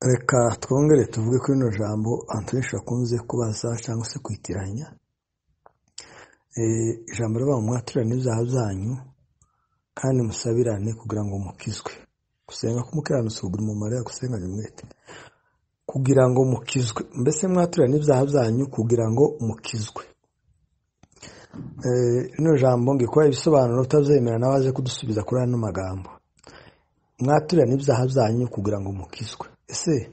Reka twongere tuvuge kuri rino jambo abantu benshi bakunze kubaza cyangwa se kwitiranya ijambo rivuga ngo mwaturane ibyaha byanyu kandi musabirane kugira ngo mukizwe gusenga k'umukiranutsi kugira umumaro yagusenganye umwete kugira ngo mukizwe mbese mwaturane ibyaha byanyu kugira ngo mukizwe rino jambo ngikora ibisobanuro utazemera nawe aze kudusubiza kuri ano magambo mwaturane ibyaha byanyu kugira ngo mukizwe ese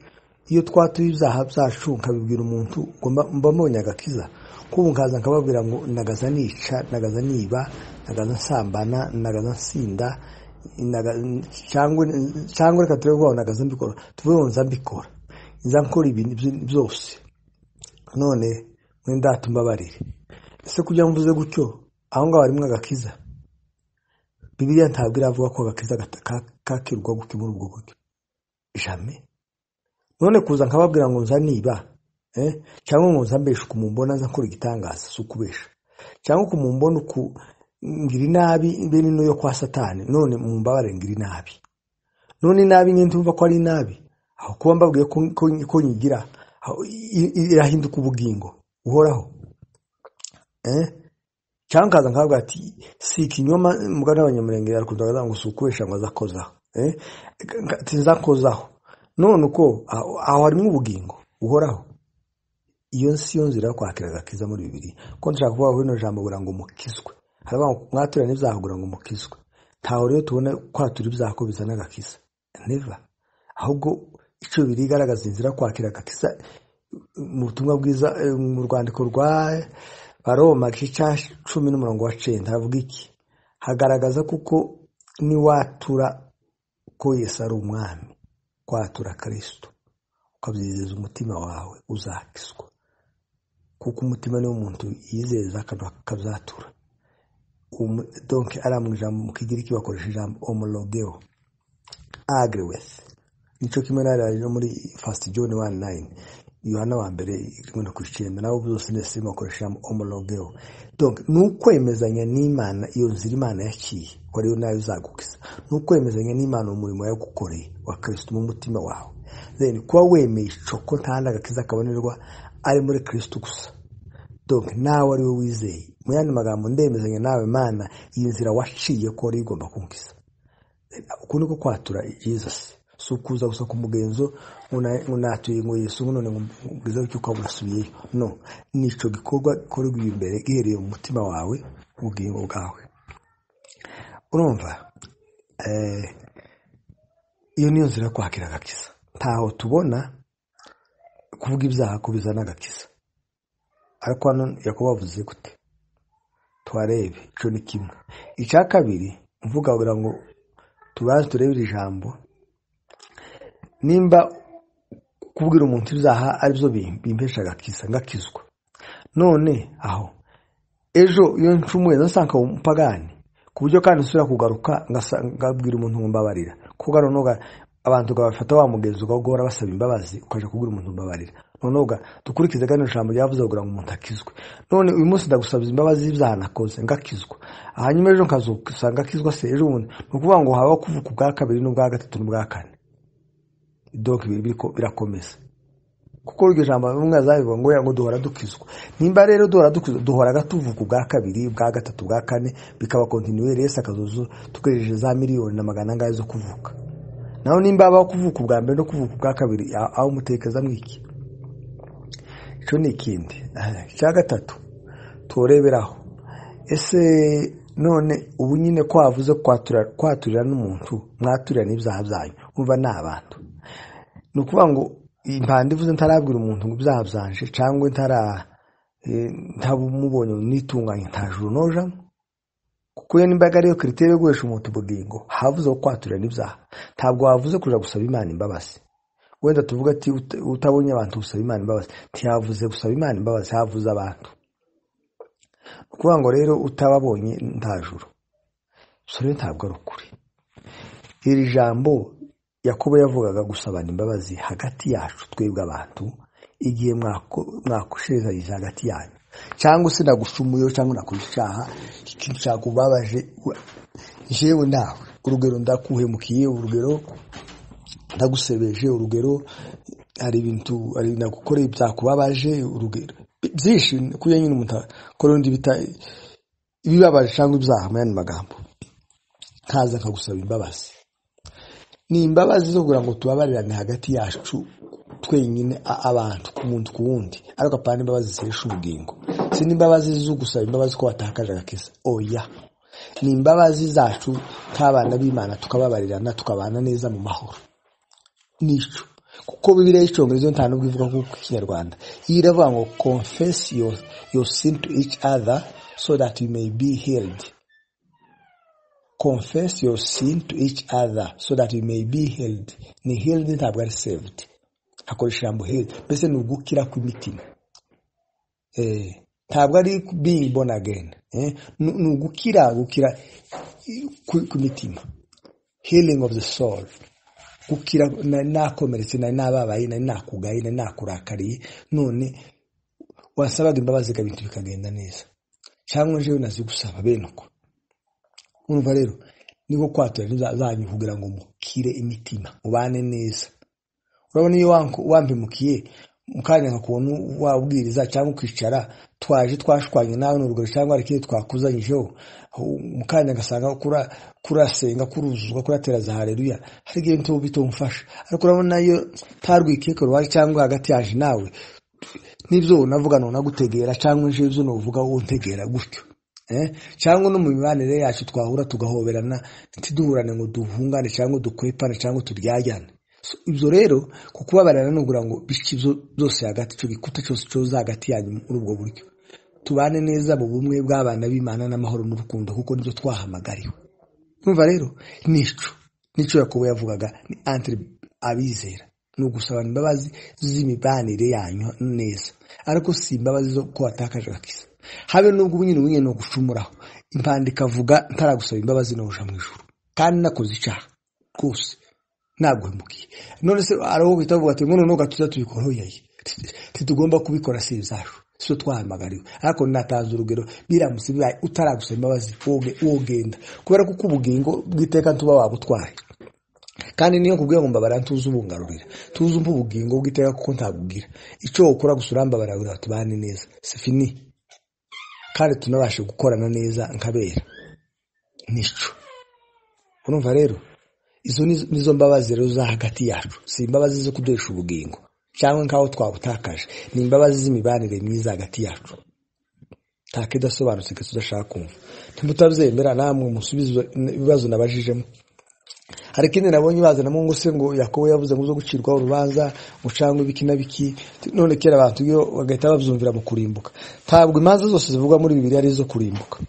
iyo twatuye ibyaha byacu nkabibwira umuntu mba mbonye agakiza kubu nkaza nkababwira ngo nagaza nica nagaza niba nagaza nsambana nagaza nsinda cyangwa reka turebe ngo nagaza mbikora tuvuge ngo nza mbikora nza nkora ibintu byose none mwenda tumbabarire ese kujya mvuze gutyo aho ngaho harimo agakiza bibiriya ntabwo iravuga ko agakiza kakirwa gutyo muri ubwo buryo jame none kuza nkababwira ngo nza niba cyangwa ngo nza mbesha ukumumbona nza nkora igitangaza si ukubesha cyangwa ukumumbona ngira inabi mbe ni yo kwa satani none mumbabare ngira inabi none inabi nyine tumva ko ari inabi aho kuba mbabwiye ko nyigira irahinduka ubugingo uhoraho cyangwa nkaza nkababwira ati si ikinyoma mugana abanyamurenge yarakunda ngo si ukubesha ngo aza kozaho nza kozaho none uko aho harimo ubugingo buhoraho iyo si yo nzira yo kwakira agakiza muri bibiri ko nshaka kuvuga ko rino jambo kugira ngo mukizwe haravuga ngo mwaturane ibyaha kugira ngo mukizwe ntaho rero tubona kwatura ibyaha ko bizana agakiza neva ahubwo icyo biri igaragaza inzira yo kwakira agakiza mu butumwa bwiza mu rwandiko rwa baroma igice cya cumi n'umurongo wa cenda havuga iki hagaragaza kuko niwatura ko yesu ari umwami kwatura kirisito ukabyizeza umutima wawe uzakizwa kuko umutima niwo muntu yizeza akabyatura donke ariya mu ijambo mu kigiriki bakoresha ijambo omologewo agriwesi nicyo kimwe n'ariya muri fasiti joni wani nayini yohana wa mbere rimwe ku icyenda nabo byose ndetse bakoresha ijambo omologewo donke ni ukwemezanya n'imana iyo nzira imana yaciye ko ariyo nayo uzagukiza ni ukwemezanya n'imana umurimo yagukoreye wa kirisito mu mutima wawe rero kuba wemeye icoko nta n'agakiza kabonerwa ari muri kirisito gusa donke nawe ari we wizeye mu yandi magambo ndemezanya nawe imana iyi nzira waciye ko ariyo igomba kunkiza uku niko kwatura jizasi si ukuza gusa ku mugenzo ngo natuye ngo yesu ngo none mubwiza cy'uko urasubiyeyo no ni icyo gikorwa gikorerwa imbere gihereye mu mutima wawe ubugingo bwawe urumva iyo niyo nzira yo kwakira agakiza ntaho tubona kuvuga ibyaha ko bizana agakiza ariko hano yakubavuze gute tuharebe icyo ni kimwe icya kabiri mvuga kugira ngo tubanze turebe iri jambo nimba kubwira umuntu ibyaha ari byo bimpesha agakiza ngakizwa none aho ejo iyo ncumuye nasanga umupagani ku buryo kandi usubira kugaruka ngabwira umuntu mbabarira kuko noneho abantu bafata wa mugenzi ugahora basaba imbabazi ukaje kubwira umuntu mbabarira noneho dukurikize kandi ijambo ryavuze kugira ngo umuntu akizwe none uyu munsi ndagusabiza imbabazi z'ibyaha nakoze ngakizwa hanyuma ejo nkazuka ngakizwa se ejo bundi ni ukuvuga ngo habaho kuvuka ubwa kabiri n'ubwa gatatu n'ubwa kane doka birakomeza kuko iryo jambo mwazabivuga ngo ngo duhora dukizwa nimba rero duhora dukizwa duhoraga tuvuka ubwa kabiri ubwa gatatu ubwa kane bikaba kontinuweri yesi akazozo tugejeje za miliyoni na magana angahe zo kuvuka naho nimba habaho kuvuka ubwa mbere no kuvuka ubwa kabiri aho umutekeza mwiki icyo ni ikindi icya gatatu tureberaho ese none ubu nyine ko havuze kwaturira n'umuntu mwaturira n'ibyaha byanyu nkuba ni abantu ni ukuvuga ngo impande ivuze ntarabwira umuntu ngo ibyaha byanje cyangwa ntabumubonye nitunganye ntajuru nojamo kuko iyo nimbaga ariyo kiriteri yo guhesha umuntu ubugingo havuze ko kwaturira n'ibyaha ntabwo wavuze kuja gusaba imana imbabazi wenda tuvuga ati utabonye abantu gusaba imana imbabazi ntihavuze gusaba imana imbabazi havuze abantu ni ukuvuga ngo rero utababonye ntajuru gusa rero ntabwo ari ukuri iri jambo yakobo yavugaga gusabana imbabazi hagati yacu twebwe abantu igihe mwakoshezanyije hagati yanyu cyangwa se nagucumuyeho cyangwa nakoze icyaha ikintu cyakubabaje yewe nawe urugero ndakuhemukiye urugero ndagusebeje urugero hari ibintu hari ibintu nagukoreye byakubabaje urugero byinshi kuriya nyine umuntu akora undi bita ibibabaje cyangwa ibyaha mu yandi magambo nkaza akagusaba imbabazi ni imbabazi zo kugira ngo tubabarirane hagati yacu twenyine abantu ku muntu ku wundi ariko apana imbabazi zihesha ubugingo si n'imbabazi zo gusaba imbabazi ko watakaje agakiza oya ni imbabazi zacu nk'abana b'imana tukababarirana tukabana neza mu mahoro nicyo kuko bibiriya y'icyongereza nta nubwo ivuga nk'uko ikinyarwanda iyi iravuga ngo confess your, your sin to each other so that you may be healed confess your sin to each other so that you may be healed ni healed ntabwo ari saved akoresha ijambo healed mbese ni ugukira kw'imitima eh, ntabwo ari being born again eh, ni ugukira gukira kw'imitima healing of the soul gukira nari nakomeretse nari nababaye nari nakugaye nari nakurakariye none wasabaga imbabazi ibintu bikagenda neza cyangwa njewe nazigusaba bene uko urumva rero niko kwatura zanyu kugira ngo mukire imitima ubane neza urabona iyo wambimukiye mukanya nka kuntu wabwiriza cyangwa ukicara twaje twashwanye nawe n'urugero cyangwa hari ikindi twakuzanyijeho mukanya agasanga kurasenga kuruzuzwa kuratera za hareruya hari igihe ntuba bitumufasha ariko urabona iyo ntarwikiye koruwaje cyangwa hagati yaje nawe n'ibyo unavuga nunagutegera cyangwa ibyo nuvuga wuntegera gutyo cyangwa no mu mibanire yacu twahura tugahoberana ntiduhurane ngo duhungane cyangwa dukwepane cyangwa turyajyane ibyo rero kukubabarira ni ukugira ngo bice byose hagati icyo gikuta cyose cyoza hagati yanyu muri ubwo buryo tubane neza mu bumwe bw'abana b'imana n'amahoro n'urukundo kuko nibyo twahamagariwe numva rero nicyo nicyo yakobo yavugaga ni antire abizera ni ugusaba imbabazi z'imibanire yanyu neza ariko si imbabazi zo ko watakaje agakiza habe n'ubwo nyine ubunye ni ugucumuraho impanda ikavuga ntaragusaba imbabazi n'ubuja mu ijoro kandi nakoze icyaha rwose ntabwo hemukiye none se hari uwo uhita avuga ati ngo noneho gatuza tubikoroheye ntitugomba kubikora si ibyacu si twahamagariwe ariko natanze urugero biramutse bibaye utaragusaba imbabazi wogenda kubera ko uko ubugingo bw'iteka tuba wabutwaye kandi niyo kubwira ngo mbabara tuzi ubungarurira tuzi umva ubugingo bw'iteka kuko ntabwugira icyo ukora gusa urambabarira tubane neza si fini kandi tunabashe gukorana neza nkabera nicyo urumva rero izo nizo mbabazi rero za hagati yacu si imbabazi zo kuduhisha ubugingo cyangwa nk'aho twabutakaje ni imbabazi z'imibanire myiza hagati yacu nta kidasobanutse gake udashaka kumva ntimutabyemera namwe musubizo ibibazo nabajijemo hari ikindi nabonye bazanamo ngo se ngo yakobo yavuze ngo uzo gucirwaho urubanza ngo cyangwa ibiki na biki none kera abantu iyo bagahita babyumvira mu kurimbuka ntabwo imanza zose zivugwa muri bibiri ari izo kurimbuka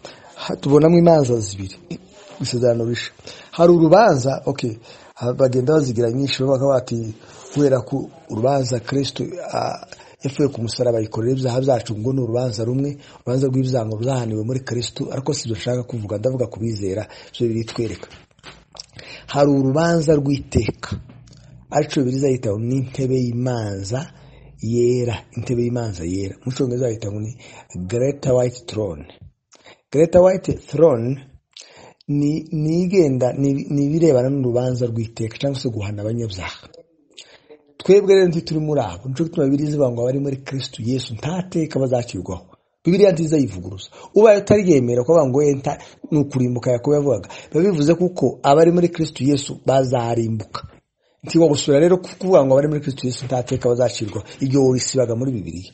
tubonamo imanza zibiri isezerano risha hari urubanza okay bagenda bazigira nyinshi bavuga bati kubera ko urubanza kirisito yafuye ku musaraba ayikorera ibyaha byacu ngo ni urubanza rumwe urubanza rw'ibyango byahaniwe muri kirisito ariko si ibyo nshaka kuvuga ndavuga ku bizera ibyo biri twereka hari urubanza rw'iteka aricyo biriza yitaho n'intebe y'imanza yera intebe y'imanza yera mu cyongereza bayitaho ni gereta wayiti torone gereta wayiti torone ni igenda ni ibirebana n'urubanza rw'iteka cyangwa se guhana abanyabyaha twebwe rero turi muri abo nicyo gituma bibiri zivuga ngo abari muri kirisitu yesu ntateka bazacirwaho bibiriya nziza yivuguruza ubaye utaryemera kuvuga ngo yenta ni ukurimbuka yakobo yavugaga biba bivuze kuko abari muri kirisitu yesu bazarimbuka ntiwa gusura rero kuvuga ngo abari muri kirisitu yesu ntateka bazacirwaho igihe urisibaga muri bibiriya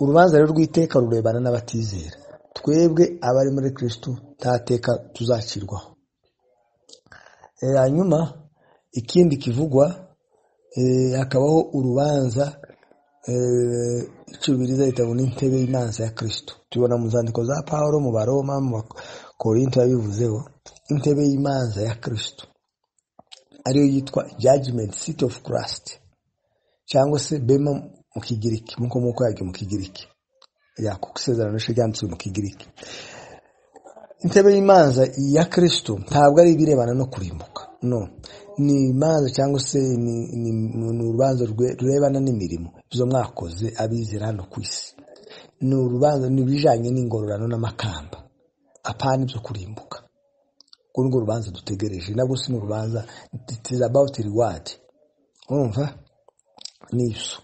urubanza rero rw'iteka rurebana n'abatizera twebwe abari muri kirisitu ntateka tuzacirwaho hanyuma ikindi kivugwa hakabaho urubanza icubiriza yitabo n'intebe y'imanza ya kirisitu tubona mu zandiko za paul mu baroma mu bakorinto yabivuzeho intebe y'imanza ya kirisitu ariyo yitwa judgment seat of christ cyangwa se bema mu kigiriki nk'uko mu yajya mu kigiriki yakuko isezerano ryanditswe mu kigiriki intebe y'imanza ya kirisitu ntabwo ari ibirebana no kurimbuka no ni imanza cyangwa se ni urubanza rurebana n'imirimo izo mwakoze abizera hano ku isi ni urubanza ni ibijyanye n'ingororano n'amakamba apana ibyo kurimbuka urwo ni rubanza dutegereje nabwo si n'urubanza itizi abawuti riwadi urumva ni iso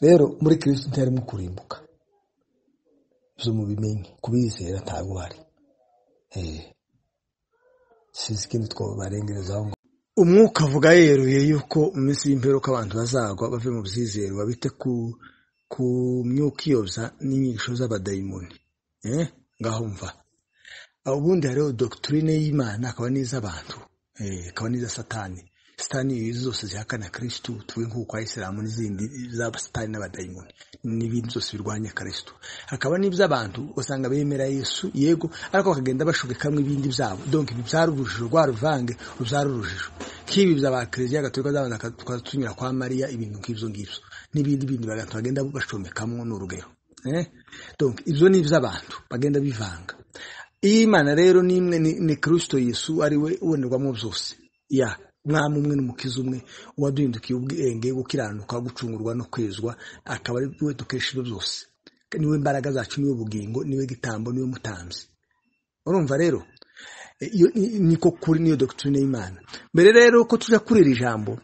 rero muri kirisiti ntiharimo kurimbuka ibyo mubimenye kubizera ntabwo uhari sizi ikindi twabarengerezaho ngo umwuka avuga yeruye yuko iminsi y'imperuka abantu bazagwa bave mu byizero babite ku myuka iyoboza n'inyigisho z'abadayimoni ngaho mva ubundi hariho dogiturine y'imana akaba n'iz'abantu akaba n'iza satani satani zose zihakana kirisitu tuvuge nk'uko ayisilamu n'izindi zaba satani n'abadayimoni n'ibindi byose birwanya kirisitu hakaba n'iby'abantu usanga bemera yesu yego ariko bakagenda bashobekamo ibindi byabo donke ibi byari urujijo rwa ruvange rubyara urujijo nk'ibi byaba kiliziya gatolika z'abantu tukaba tunyura kwa mariya ibintu nk'ibyo ngibyo n'ibindi bindi bagenda bashomekamo ni urugero ibyo ni iby'abantu bagenda bivanga iyi imana rero ni imwe ni kirisito yesu ari we ubonerwamo byose ya umwami umwe n'umukiza umwe uwaduhindukiye ubwenge gukiranuka gucungurwa no kwezwa akaba ari we dukesha ibyo byose niwe mbaraga zacu niwe bugingo niwe gitambo niwe mutambyi urumva rero niko kuri niyo dogiturine y'imana mbere rero ko tujya kuri iri jambo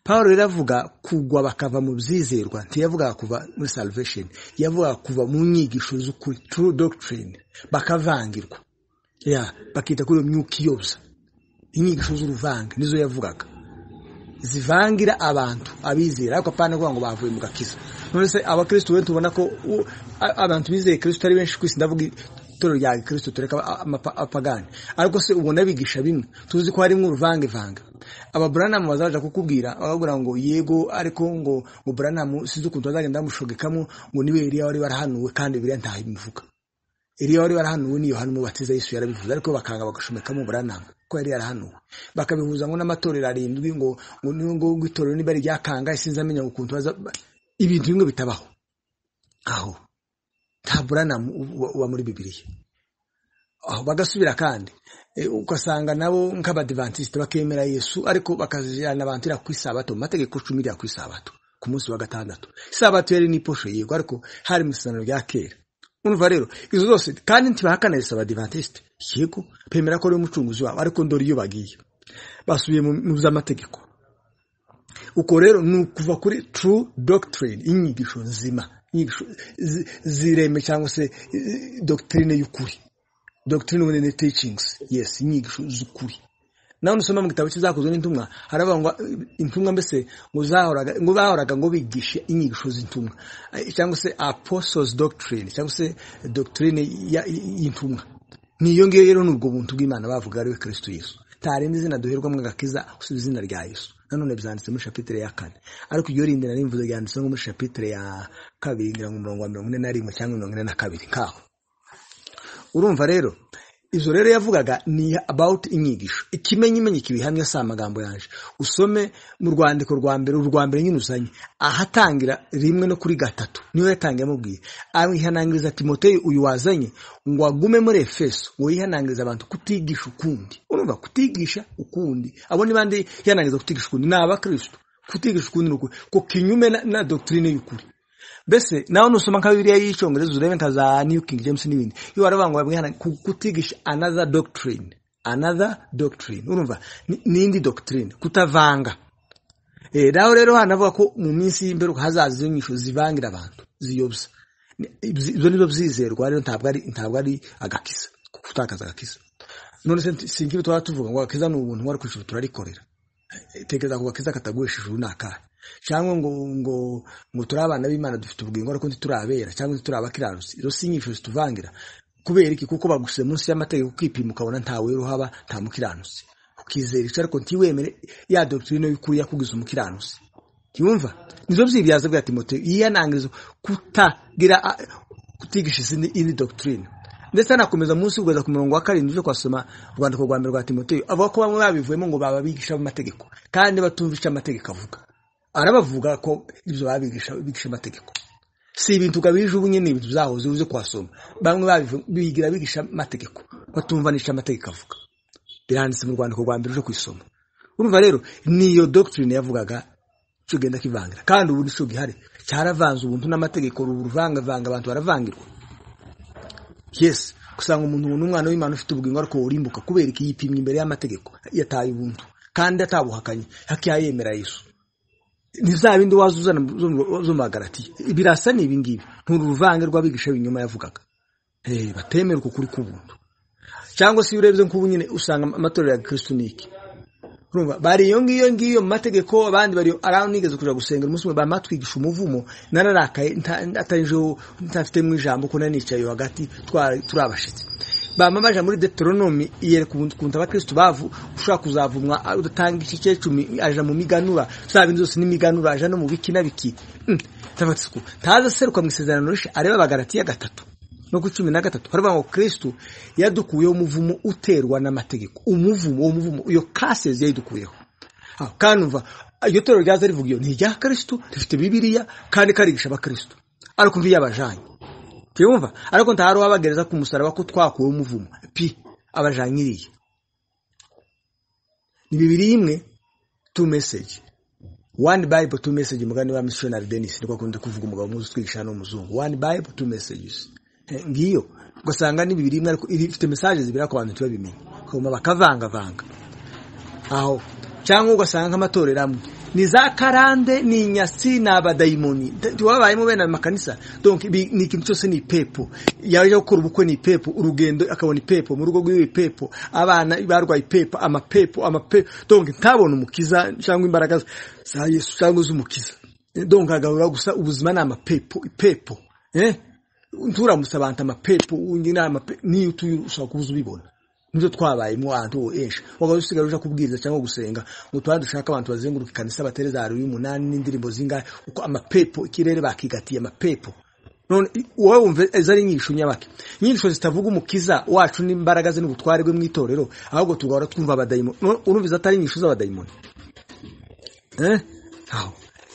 paul rero avuga kugwa bakava mu byizerwa ntiyavuga kuva muri salvesheni yavuga kuva mu nyigisho z'ukuri turu dogiturine bakavangirwa bakita kuri iyo myuka iyoboza inyigisho z'uruvange nizo yavugaga zivangira abantu abizera ariko apana kuvuga ngo bavuye mu gakiza none se abakirisitu benshi tubona ko abantu bizeye kirisitu ari benshi ku isi ndavuga itorero rya kirisitu tureka apagani ariko se ubona bigisha bimwe tuzi ko harimo uruvangevange ababuranamu bazaja kukubwira bakubwira ngo yego ariko ngo ngo buranamu sinzi ukuntu bazagenda bamushogekamo ngo niwe iriya wari warahanuwe kandi biriya ntaho bivuga iriya wari warahanuwe niyo hano mubatiza yesu yarabivuze ariko bakanga bagashomekamo buranamu ko yari yarahanuwe bakabihuza ngo n'amatorero arindwi ngo ngo itorero niba ryakanga sinzi amenya ukuntu baza ibintu bimwe bitabaho aho nta buranamu uba muri bibiriya aho bagasubira kandi ugasanga nabo nk'abadivantisite bakemera yesu ariko bakajyana abantu ku isabato mu mategeko cumi rya ku isabato ku munsi wa gatandatu isabato yari n'iposho yego ariko hari mu isezerano rya kera urumva rero izo zose kandi ntibahakana yesu abadivantisite yego bemera ko ari umucunguzi wabo ariko ndore iyo bagiye basubiye mu by'amategeko uko rero ni ukuva kuri turu dogitirine inyigisho nzima zireme cyangwa se dogitirine y'ukuri dogitirine ubundi ni ticingizi yesi inyigisho z'ukuri nawe nusoma mu gitabo kizakozwe n'intumwa haravuga ngo intumwa mbese ngo bahoraga ngo bigishe inyigisho z'intumwa cyangwa se aposozi dogitirine cyangwa se dogitirine y'intumwa niyo ngiyo rero ni ubwo buntu bw'imana bavuga ariwe kirisitu yesu ntarindi izina duherwamo agakiza usibye izina rya yesu nanone byanditse muri shapitire ya kane ariko iryo rindi nari mvuze ryanditse nko muri shapitire ya kabiri ngira ngo umurongo wa mirongo ine na rimwe cyangwa mirongo ine na kabiri nkaho urumva rero izo rero yavugaga ni abawuti inyigisho ikimenyimenyi kibihamya si amagambo yaje usome mu rwandiko rwa mbere urwa mbere nyine uzanye ahatangira rimwe no kuri gatatu niyo yatangiye amubwiye awihanangiriza timoteo uyu wazanye ngo agume muri efeso ngo yihanangirize abantu kutigisha ukundi urumva kutigisha ukundi abo ni bandi yihanangiriza kutigisha ukundi ni abakirisitu kutigisha ukundi ni ukuri ko kinyume na dogitirine y'ukuri mbese nawe nusoma nka bibiriya y'icyongereza urebe nka za new king james n'ibindi iyo warabanguye bamwe kutigisha another doctrine another doctrine urumva n'indi doctrine kutavanga naho rero hanavuga ko mu minsi y'imberuka hazaza izo nyisho zivangira abantu ziyobya ibyo nibyo byizerwa rero ntabwo ari agakiza kutakaza agakiza none si nk'ibi tuba tuvuga ngo agakiza ni ubuntu wari kwishyura turarikorera tekereza ku gakiza kataguhisha ijuru ni akahe cyangwa ngo ngo ngo turi abana b'imana dufite ubugingo ariko ntituri abera cyangwa ntituri abakiranutsi izo si inyinshi zituvangira kubera iki kuko baguse munsi y'amategeko ukipima ukabona nta wera uhaba nta mukiranutsi ukizera icyo ariko ntiwemere ya dogitirine y'ukuri yakugize umukiranutsi ntiyumva nizo byibyaza bwa timote yihanangiriza kutagira kutigisha izindi indi dogitirine ndetse anakomeza munsi kugeza ku murongo wa karindwi uje kwasoma urwandiko rwa mbere rwa timoteyo avuga ko bamwe babivuyemo ngo baba bigisha amategeko kandi batumva icyo amategeko avuga arabavuga ko ibyo babigisha bigisha amategeko si ibintu ukabije ubu nyine ibintu byahoze uze kuhasoma bamwe bigira bigisha amategeko batumva n'icyo amategeko avuga biranditse mu rwandiko rwa mbere uje kwisoma urumva rero niyo dogitirine yavugaga cyo genda kivangira kandi ubu nicyo gihari cyaravanze ubuntu n'amategeko uruvangavanga abantu baravangirwa yesi usanga umuntu n'umwana w'imana ufite ubugingo ariko urimbuka kubera iki yipimye imbere y'amategeko yataye ubuntu kandi atabuhakanye hakiya yemera yesu ni za bindi waza uzana zo mu bagaratiye birasa ni ibingibi nturuvange rw'abigisha binyuma yavugaga batemera uko kuri k'ubuntu cyangwa se iyo urebye nk'ubu nyine usanga amatorero ya kiristunike bari iyo ngiyo ngiyo mu mategeko abandi bari araho nigeze kuja gusenga umunsi umwe bamatwigisha umuvumo nararakaye atarinjeho ntafitemo ijambo ko nanicaye hagati turi abashitsi bamamaje muri Deuteronomy yereka ukuntu abakristo bavu ushobora kuzavumwa udatanga iki cyecumi aja mu miganura za bintu zose n'imiganura aja no mu biki na biki tabatsuku taza seruka mu isezerano rishe areba abagaratiya gatatu no ku cumi na gatatu haravuga ngo kirisito yadukuyeho umuvumo uterwa n'amategeko umuvumo uwo muvumo iyo kasezi yayidukuyeho kandi umva iryo torero ryaza rivuga iyo ni irya kirisito rifite bibiriya kandi karigisha abakirisito ariko mbi yabajanye tuyumva ariko nta hari uwabagereza ku musaraba ko twakuwe umuvumo pi abajanyiriye ni bibiri imwe tu meseji wani bayibo tu meseji umugani wa misiyonari denise niko akunda kuvuga umugabo mwiza utwigisha hano w'umuzungu wani bayibo tu mesejisi ngiyo ugasanga ni bibiri ariko ifite mesaje zibera ku bantu ntibabimenya bakavanga bakavangavanga aho cyangwa ugasanga amatorero amwe ni za karande ni inyatsi ni abadayimoni wabayemo bene amakanisa ni ikintu cyose ni ipepo yajya gukora ubukwe ni ipepo urugendo akabona ipepo mu rugo rw'iwe ipepo abana barwaye ipepo amapepo amapepo ntabone umukiza cyangwa imbaraga za yesu cyangwa z'umukiza agarura gusa ubuzima ni amapepo ipepo turamutse abantu amapepo n'iyo utuye ushobora kuba uzi ubibona nibyo twabayemo ahantu ho henshi waba usigaye uje kubwiriza cyangwa gusenga ngo tuba dushaka abantu bazenguruka ikanisa batera za ruri umunani n'indirimbo zingahe uko amapepo ikirere bakigatiye amapepo none wowe wumva izo ari inyishu nyabake inyishu zitavuga umukiza wacu n'imbaraga ze n'ubutware bwe mu itorero ahubwo tugahora twumva abadayimoni urumva izo atari inyishu z'abadayimoni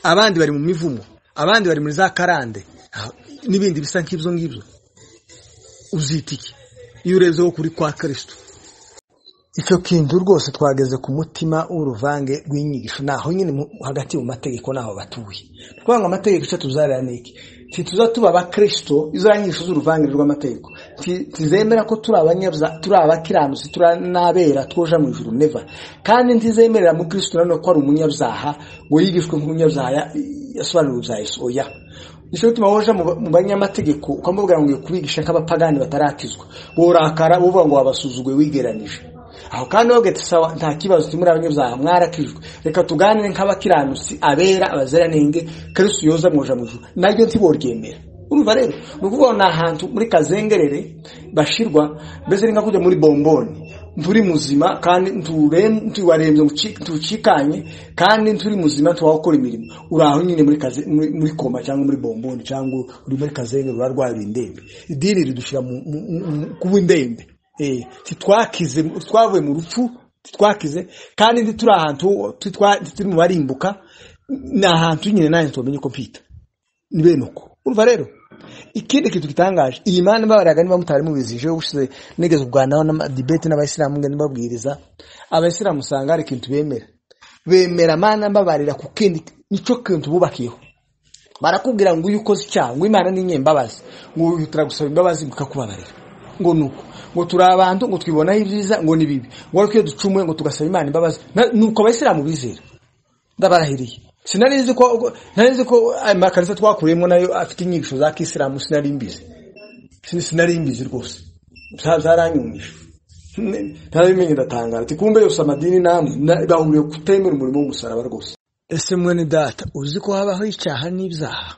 abandi bari mu mivumo abandi bari muri za karande n'ibindi bisa nk'ibyo ngibyo uzita iki iyo urebyeho kuri kwa kirisito icyo kintu rwose twageze ku mutima w'uruvange rw'inyigisho naho nyine hagati mu mategeko naho batuye kuvuga ngo amategeko icyo tuzarira ni iki ntituza tuba abakirisito izo nyigisho z'uruvange rw'amategeko ntizemera ko turi abanyabya turi abakiranutsi turi n'abera twoja mu ijuru neva kandi ntizemerera mu kirisito nanone ko ari umunyabyaha ngo yigishwe nk'umunyabyaha yasobanuriwe bya yesu oya nicyo gituma woja mu banyamategeko ukamubwira ngo kubigisha nk'abapagani batarakizwa worakara uvuga ngo wabasuzuguye wigeranije aho kandi wabwete sawa nta kibazo muri abanyabyaha mwarakijwe reka tuganire nk'abakiranutsi abera abaziranenge kristo yoza mwoja mu ijuru naryo ntiboryemera urumva rero ni ukuvuga ngo ni ahantu muri kazengerere bashirwa mbese ni nka kujya muri bomboni nturi muzima kandi ntiwarembye ntucikanye kandi nturi muzima ntiwakora imirimo uri aho nyine muri koma cyangwa muri bomboni cyangwa uri muri kazenge urarwara indembe idini ridushyira kuba indembe titwakize twavuye mu rupfu titwakize kandi ntituri ahantu turi mu barimbuka ni ahantu nyine nanjye tubamenye ko mpita ni bene uko urumva rero ikindi kintu gitangaje iyi mana mbabaraga niba mutari mubizije ushize nigeze kuganiraho n'amadibete n'abayisilamu ngenda babwiriza abayisilamu usanga hari ikintu bemera bemera mana mbabarira ku kindi nicyo kintu bubakiyeho barakubwira ngo uyu ukoze icyaha ngo imana ni inyembabazi ngo uhitira gusaba imbabazi ngo ikakubabarira ngo nuko ngo turi abantu ngo twibonaho ibyiza ngo ni bibi ngo ariko iyo ducumuye ngo tugasaba imana imbabazi nuko abayisilamu bizera ndabarahiriye sinari nzi ko nari nzi ko amakanisa twakuriyemo nayo afite inyigisho za kisilamu sinari mbizi sinari mbizi rwose zaranyumije ntarabimenye ndatangara ati kumbe yose amadini namwe bahuriye kutemera umurimo w'umusaraba rwose ese mwene data uzi ko habaho icyaha n'ibyaha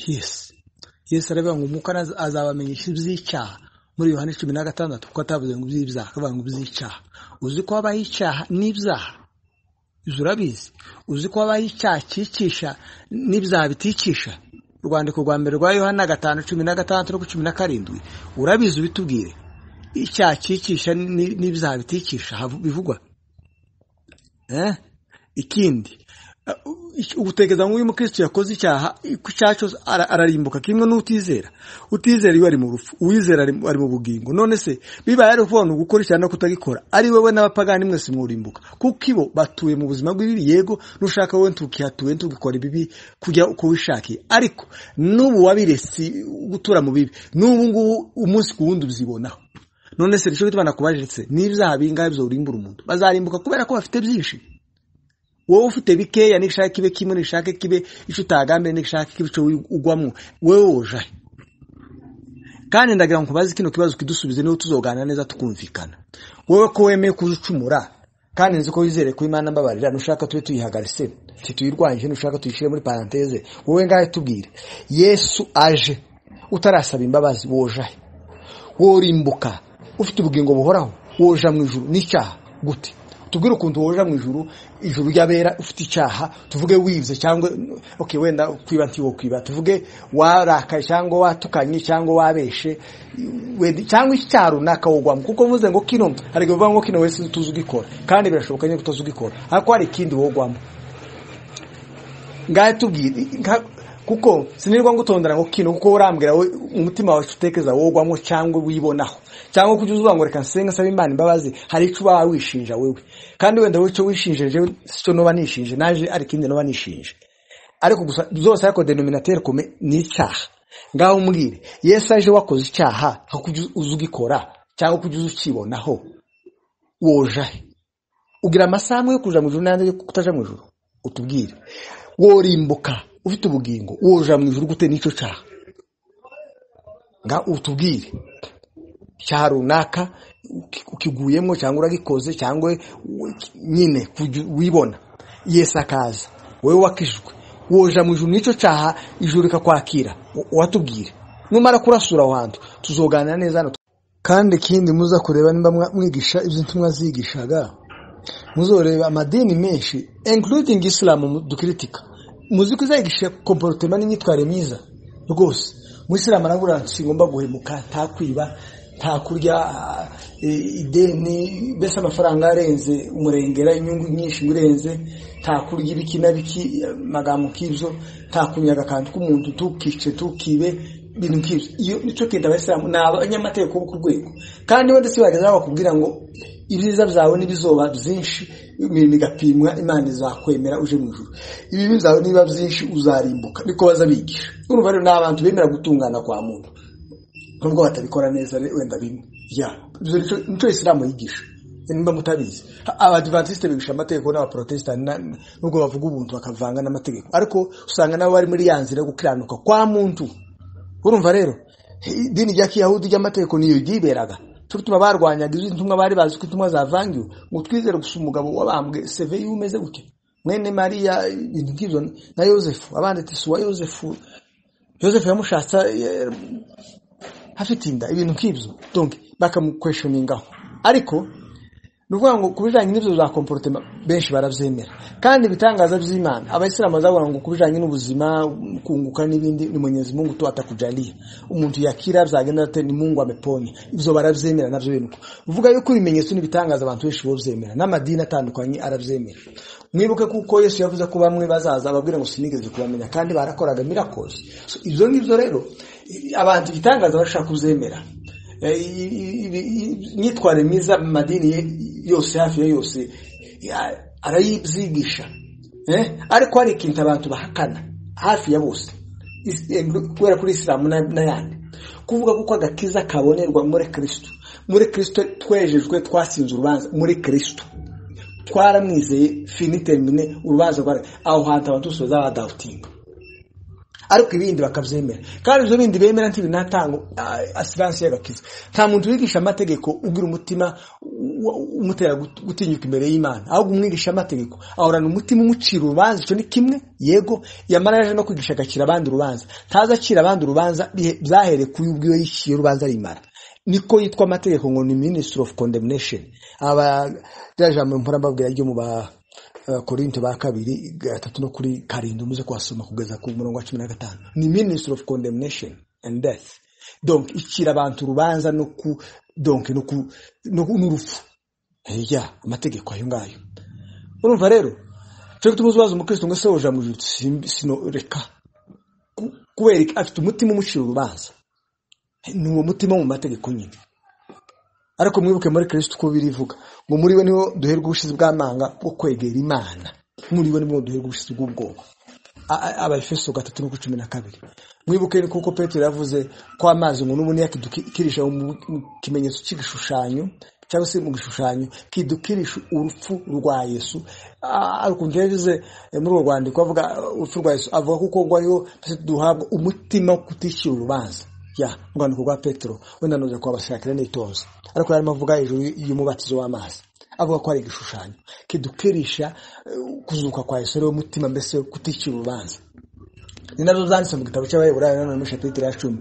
yesi yesi aravuga ngo umwuka azabamenyesha iby'icyaha muri yohani cumi na gatandatu kuko atavuze ngo iby'ibyaha akavuga ngo iby'icyaha uzi ko habaho icyaha n'ibyaha izo urabizi uzi ko habaho icyaha cyicisha n'ibyaha biticisha urwandiko rwa mbere rwa yohana gatanu cumi na gatandatu no cumi na karindwi urabizi ubitubwire icyaha cyicisha n'ibyaha biticisha bivugwa ikindi utekereza nk'uyu mukristo yakoze icyaha icyaha cyose ararimbuka kimwe n'utizera utizera iyo ari mu rupfu uwizera ari mu bugingo none se bibaye ari ukuvuga gukora icyaha no kutagikora ari wowe n'abapagani mwese mwurimbuka kuko ibo batuye mu buzima bw'ibibi yego nushaka wowe ntukihatuye ntugukora ibibi kujya uko wishakiye ariko n'ubu wabiresi gutura mu bibi n'ubu ngubu umunsi ku wundi uzibonaho none se nicyo bituma nakubajiritse n'ibyaha bingahe byawurimbura umuntu bazarimbuka kubera ko bafite byinshi wowe ufite bikeya nishaka kibe kimwe nishaka kibe icyo utagambye nishaka kibe icyo ugwamo wowe wojahe kandi ndagira ngo ubaze kino kibazo kidusubize niba tuzoganira neza tukumvikana wowe ko wemeye kuza ucumura kandi nzi ko wizere ko imana mbabarira nushaka tube tuyihagaritse tuyirwanyije nushaka tuyishyire muri paranteze wowe ngahe tubwire yesu aje utarasaba imbabazi wojahe worimbuka ufite ubugingo buhoraho woja mu ijuru n'icyaha gute tubwire ukuntu woja mu ijuru ijuru ry'abera ufite icyaha tuvuge wivuze cyangwa oke wenda kwiba ntiwo kwiba tuvuge warakaye cyangwa watukanye cyangwa wabeshe cyangwa icyaha runaka wogwamo kuko mvuze ngo kino hari igihe uvuga ngo kino wese tuzi ugikora kandi birashoboka nyine ko ugikora ariko hari ikindi wogwamo ngahe tubwire kuko sinirwa ngo utondera ngo kino kuko urambwira we umutima wawe utekereza wogwamo cyangwa wibonaho cyangwa kujya uzuba ngo reka nsenga nsaba imana imbabazi hari icyo uba wishinja wewe kandi wenda wowe icyo wishinje jewe cyo noba nishinje naje ari ikindi noba nishinje ariko gusa zose ariko denominateur kome ni icyaha ngaho umbwire yesu aje wakoze icyaha aho kujya uzugikora cyangwa kujya uzukibonaho wojahe ugira amasaha amwe yo kuja mu ijuru n'andi yo kutaja mu ijuru utubwire worimbuka ufite ubugingo woja mu ijuru gute n'icyo cyaha nga utubwire cyaha runaka ukiguyemo cyangwa uragikoze cyangwa nyine wibona yesu akaza wowe wakijwe woja mu ijuru n'icyo cyaha ijuru rikakwakira watubwire numara kurasura aho hantu tuzoganira neza hano kandi ikindi muza kureba niba mwigisha ibyo ntumwa zigishaga muzoreba amadini menshi including isilamu dukiritika muzi ko izayigisha komporotema n'imyitwarire myiza rwose umuyisilamu arabura si ngomba guhemuka nta kwiba nta kurya ideni mbese amafaranga arenze umurengera inyungu nyinshi urenze nta kurya ibiki na biki amagambo nk'ibyo nta kunyaga akantu k'umuntu tukice tukibe ibintu nk'ibyo iyo nicyo kintu abayisilamu ni abanyamategeko bo ku rwego kandi wenda si bageza bakubwira ngo ibyiza byawe n'ibizoba byinshi imirimo igapimwa imana izakwemera uje mu ijuru ibibi byawe niba byinshi uzarimbuka niko bazabigisha urumva rero ni abantu bemera gutungana kwa muntu nubwo batabikora neza wenda bimwe ibyo nicyo isilamu yigisha niba mutabizi abadivantisite bigisha amategeko n'abaporotesitanti nubwo bavuga ubuntu bakavanga n'amategeko ariko usanga nabo bari muri ya nzira yo gukiranuka kwa muntu urumva rero idini rya kiyahudi ry'amategeko niyo ryiberaga tuba barwanyaga izo intumwa bari bazi ko intumwa zavangiwe ngo twizere gusa umugabo wabambwe seve iyo umeze gutya mwene mariya ibintu nk'ibyo na yosefu abandi ati suwa yosefu yosefu yamushatse hafite inda ibintu nk'ibyo donke bakamukweshoningaho ariko ni ukuvuga ngo ku bijyanye n'ibyo za komporotema benshi barabyemera kandi ibitangaza by'imana abayisilamu bazavuga ngo ku bijyanye n'ubuzima kunguka n'ibindi ni munyezi mungu tu atakujaliya umuntu yakira byagenda ate ni mungu ameponye ibyo barabyemera nabyo bintu uvuga yuko ibimenyetso n'ibitangaza abantu benshi babyemera n'amadini atandukanye arabyemera mwibuke kuko yesu yavuze ko bamwe bazaza babwira ngo sinigeze kubamenya kandi barakoraga mirakoze ibyo ngibyo rero abantu ibitangaza bashaka kubyemera imyitwarire myiza mu madini yose hafi ya yose arayibyigisha ariko hari ikintu abantu bahakana hafi ya bose kubera kuri isilamu n'ayandi kuvuga kuko agakiza kabonerwa muri kirisito muri kirisito twejejwe twasinze urubanza muri kirisito twaramwizeye finitermine urubanza rwa aho hantu abantu bose bazabadawutinga ariko ibindi bakabyemera kandi ibyo bindi bemera ntibinatanga asiranse y'agakiza nta muntu wigisha amategeko ubwira umutima umutera gutinyuka imbere y'imana ahubwo umwigisha amategeko ahorana umutima umucira urubanza icyo ni kimwe yego yamara yaje no kwigisha agacira abandi urubanza ntaza acira abandi urubanza byahere kuri ubwiwe yiciye urubanza rimara niko yitwa amategeko ngo ni minisitiri ofu kondemnesheni aba jambo mpora mbabwira ryo mu ba korinto ba kabiri gatatu no kuri karindwi muze kuhasoma kugeza ku murongo wa cumi na gatanu ni minisitiri ofu kondemnesheni andi death donke ikira abantu urubanza no ku donke n'urupfu amategeko ayo ngayo urumva rero turi kutumuza ubaza umukristo ngo se woja mu ijuru sino reka kubera afite umutima umucira urubanza ni uwo mutima mu mategeko nyine ariko mwibuke muri kirisiti uko birivuga ngo muri we niho duherwa ubushizi bw'amanga bwo kwegera imana muri we niho duherwa ubushizi bw'ubwoba abefeso gatatu nuko cumi na kabiri mwibuke ni kuko petero yavuze ko amazi ngo n'ubu yakidukirisha mu kimenyetso cy'igishushanyo cyangwa se mu gishushanyo kidukirisha urupfu rwa yesu ariko yavuze muri urwo rwandiko avuga urupfu rwa yesu avuga kuko ngo ariho duhabwa umutima wo kutishyura urubanza ya urwandiko rwa petero wenda nuza kubashakira n'itonze ariko yarimo avuga hejuru y'umubatizo w'amazi avuga ko ari igishushanyo kidukirisha kuzuka kwa Yesu ariwo mutima mbese kutishyura urubanza ni nazo zanditse mu gitabo cy'abayobora na none shapitire ya cumi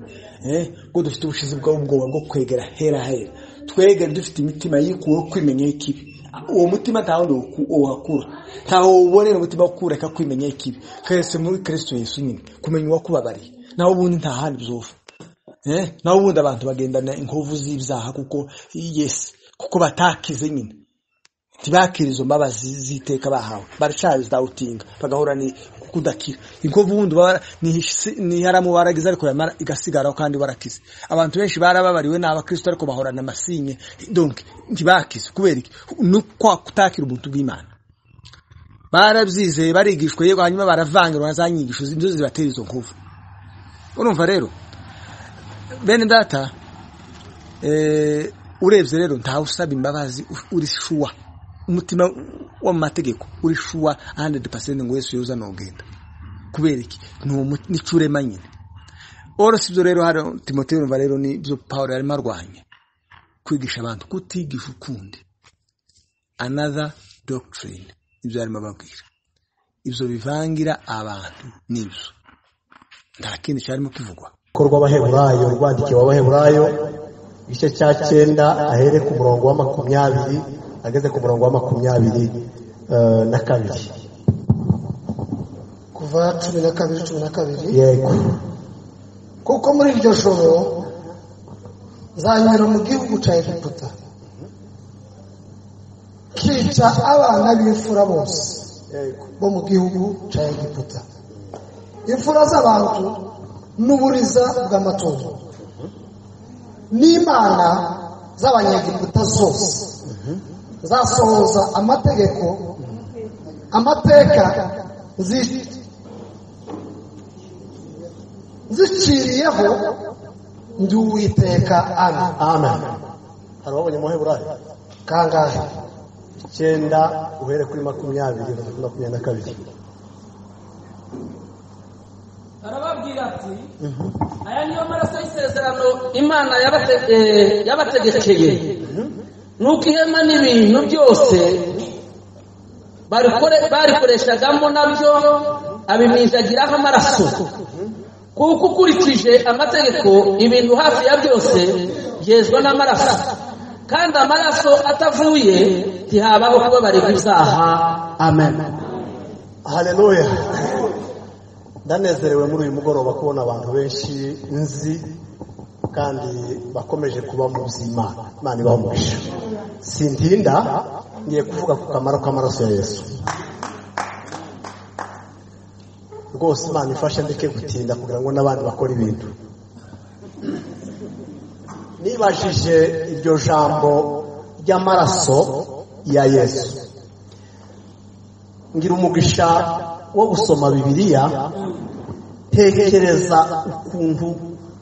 ngo dufite ubushizi bw'ubwoba bwo kwegera hera hera twegere dufite imitima yikuweho kwimenya ikibi uwo mutima nta wundi uhakura ntaho ubonera umutima wo kureka kwimenya ikibi keretse muri kirisito yesu nyine kumenya uwakubabariye naho ubundi nta handi bizovu naho ubundi abantu bagendana inkovu z'ibyaha kuko yesi kuko batakize nyine ntibakire izo mbabazi z'iteka bahawe baracyaridawutinga bagahura ni kudakira inkovu wundi ntiharamu baragize ariko yamara igasigaraho kandi barakize abantu benshi barababariwe ni abakristo ariko bahorana amasinye donke ntibakize kubera iki ni kwa kutakira ubuntu bw'imana barabyizeye barigishwa yego hanyuma baravangirwa na za nyigisho nizo zibatera izo nkovu urumva rero bene data urebye rero ntawe usaba imbabazi uri shuwa umutima w'amategeko uri shuwa ahandidi pasenti ngo wese yoza ntugenda kubera iki n'icyo urema nyine woroshye ibyo rero hano timote yumva rero nibyo paul yarimo arwanya kwigisha abantu kutigisha ukundi another doctrine ibyo yarimo ababwira ibyo bivangira abantu n'ibyo nta kindi cyarimo kivugwa rw'abaheburayo rwandikiwe abaheburayo igice cya cyenda ahere ku murongo wa makumyabiri ageze ku murongo wa makumyabiri na kabiri kuva cumi na kabiri cumi na kabiri yego kuko muri iryo joro nzanyura mu gihugu cya egiputa kica abana b'imfura bose bo mu gihugu cya egiputa imfura z'abantu n'uburiza bw'amatungo n'imana z'abanyegiputa zose zasohoza amategeko amateka ziciriyeho ndi uwiteka ana ana hari uwabonye umuheburayo kangahe icyenda uhere kuri makumyabiri kuri makumyabiri na kabiri arababwira ati aya niyo maraso y'isezerano imana yabategekeye nuko ihema n'ibintu byose barikoreshagamo nabyo abiminjagiraho amaraso kuko ukurikije amategeko ibintu hafi ya byose byezwa n'amaraso kandi amaraso atavuye ntihabaho kubabarirwa ibyaha amen hareruya ndanezerewe muri uyu mugoroba kubona abantu benshi nzi kandi bakomeje kuba mu buzima imana ibamuhisha sintinda ngiye kuvuga ku kamaro k'amaraso ya yesu rwose imana ifashe ndeke gutinda kugira ngo n'abandi bakore ibintu nibajije iryo jambo ry'amaraso ya yesu ngira umugisha wo gusoma bibiliya tekereza ukuntu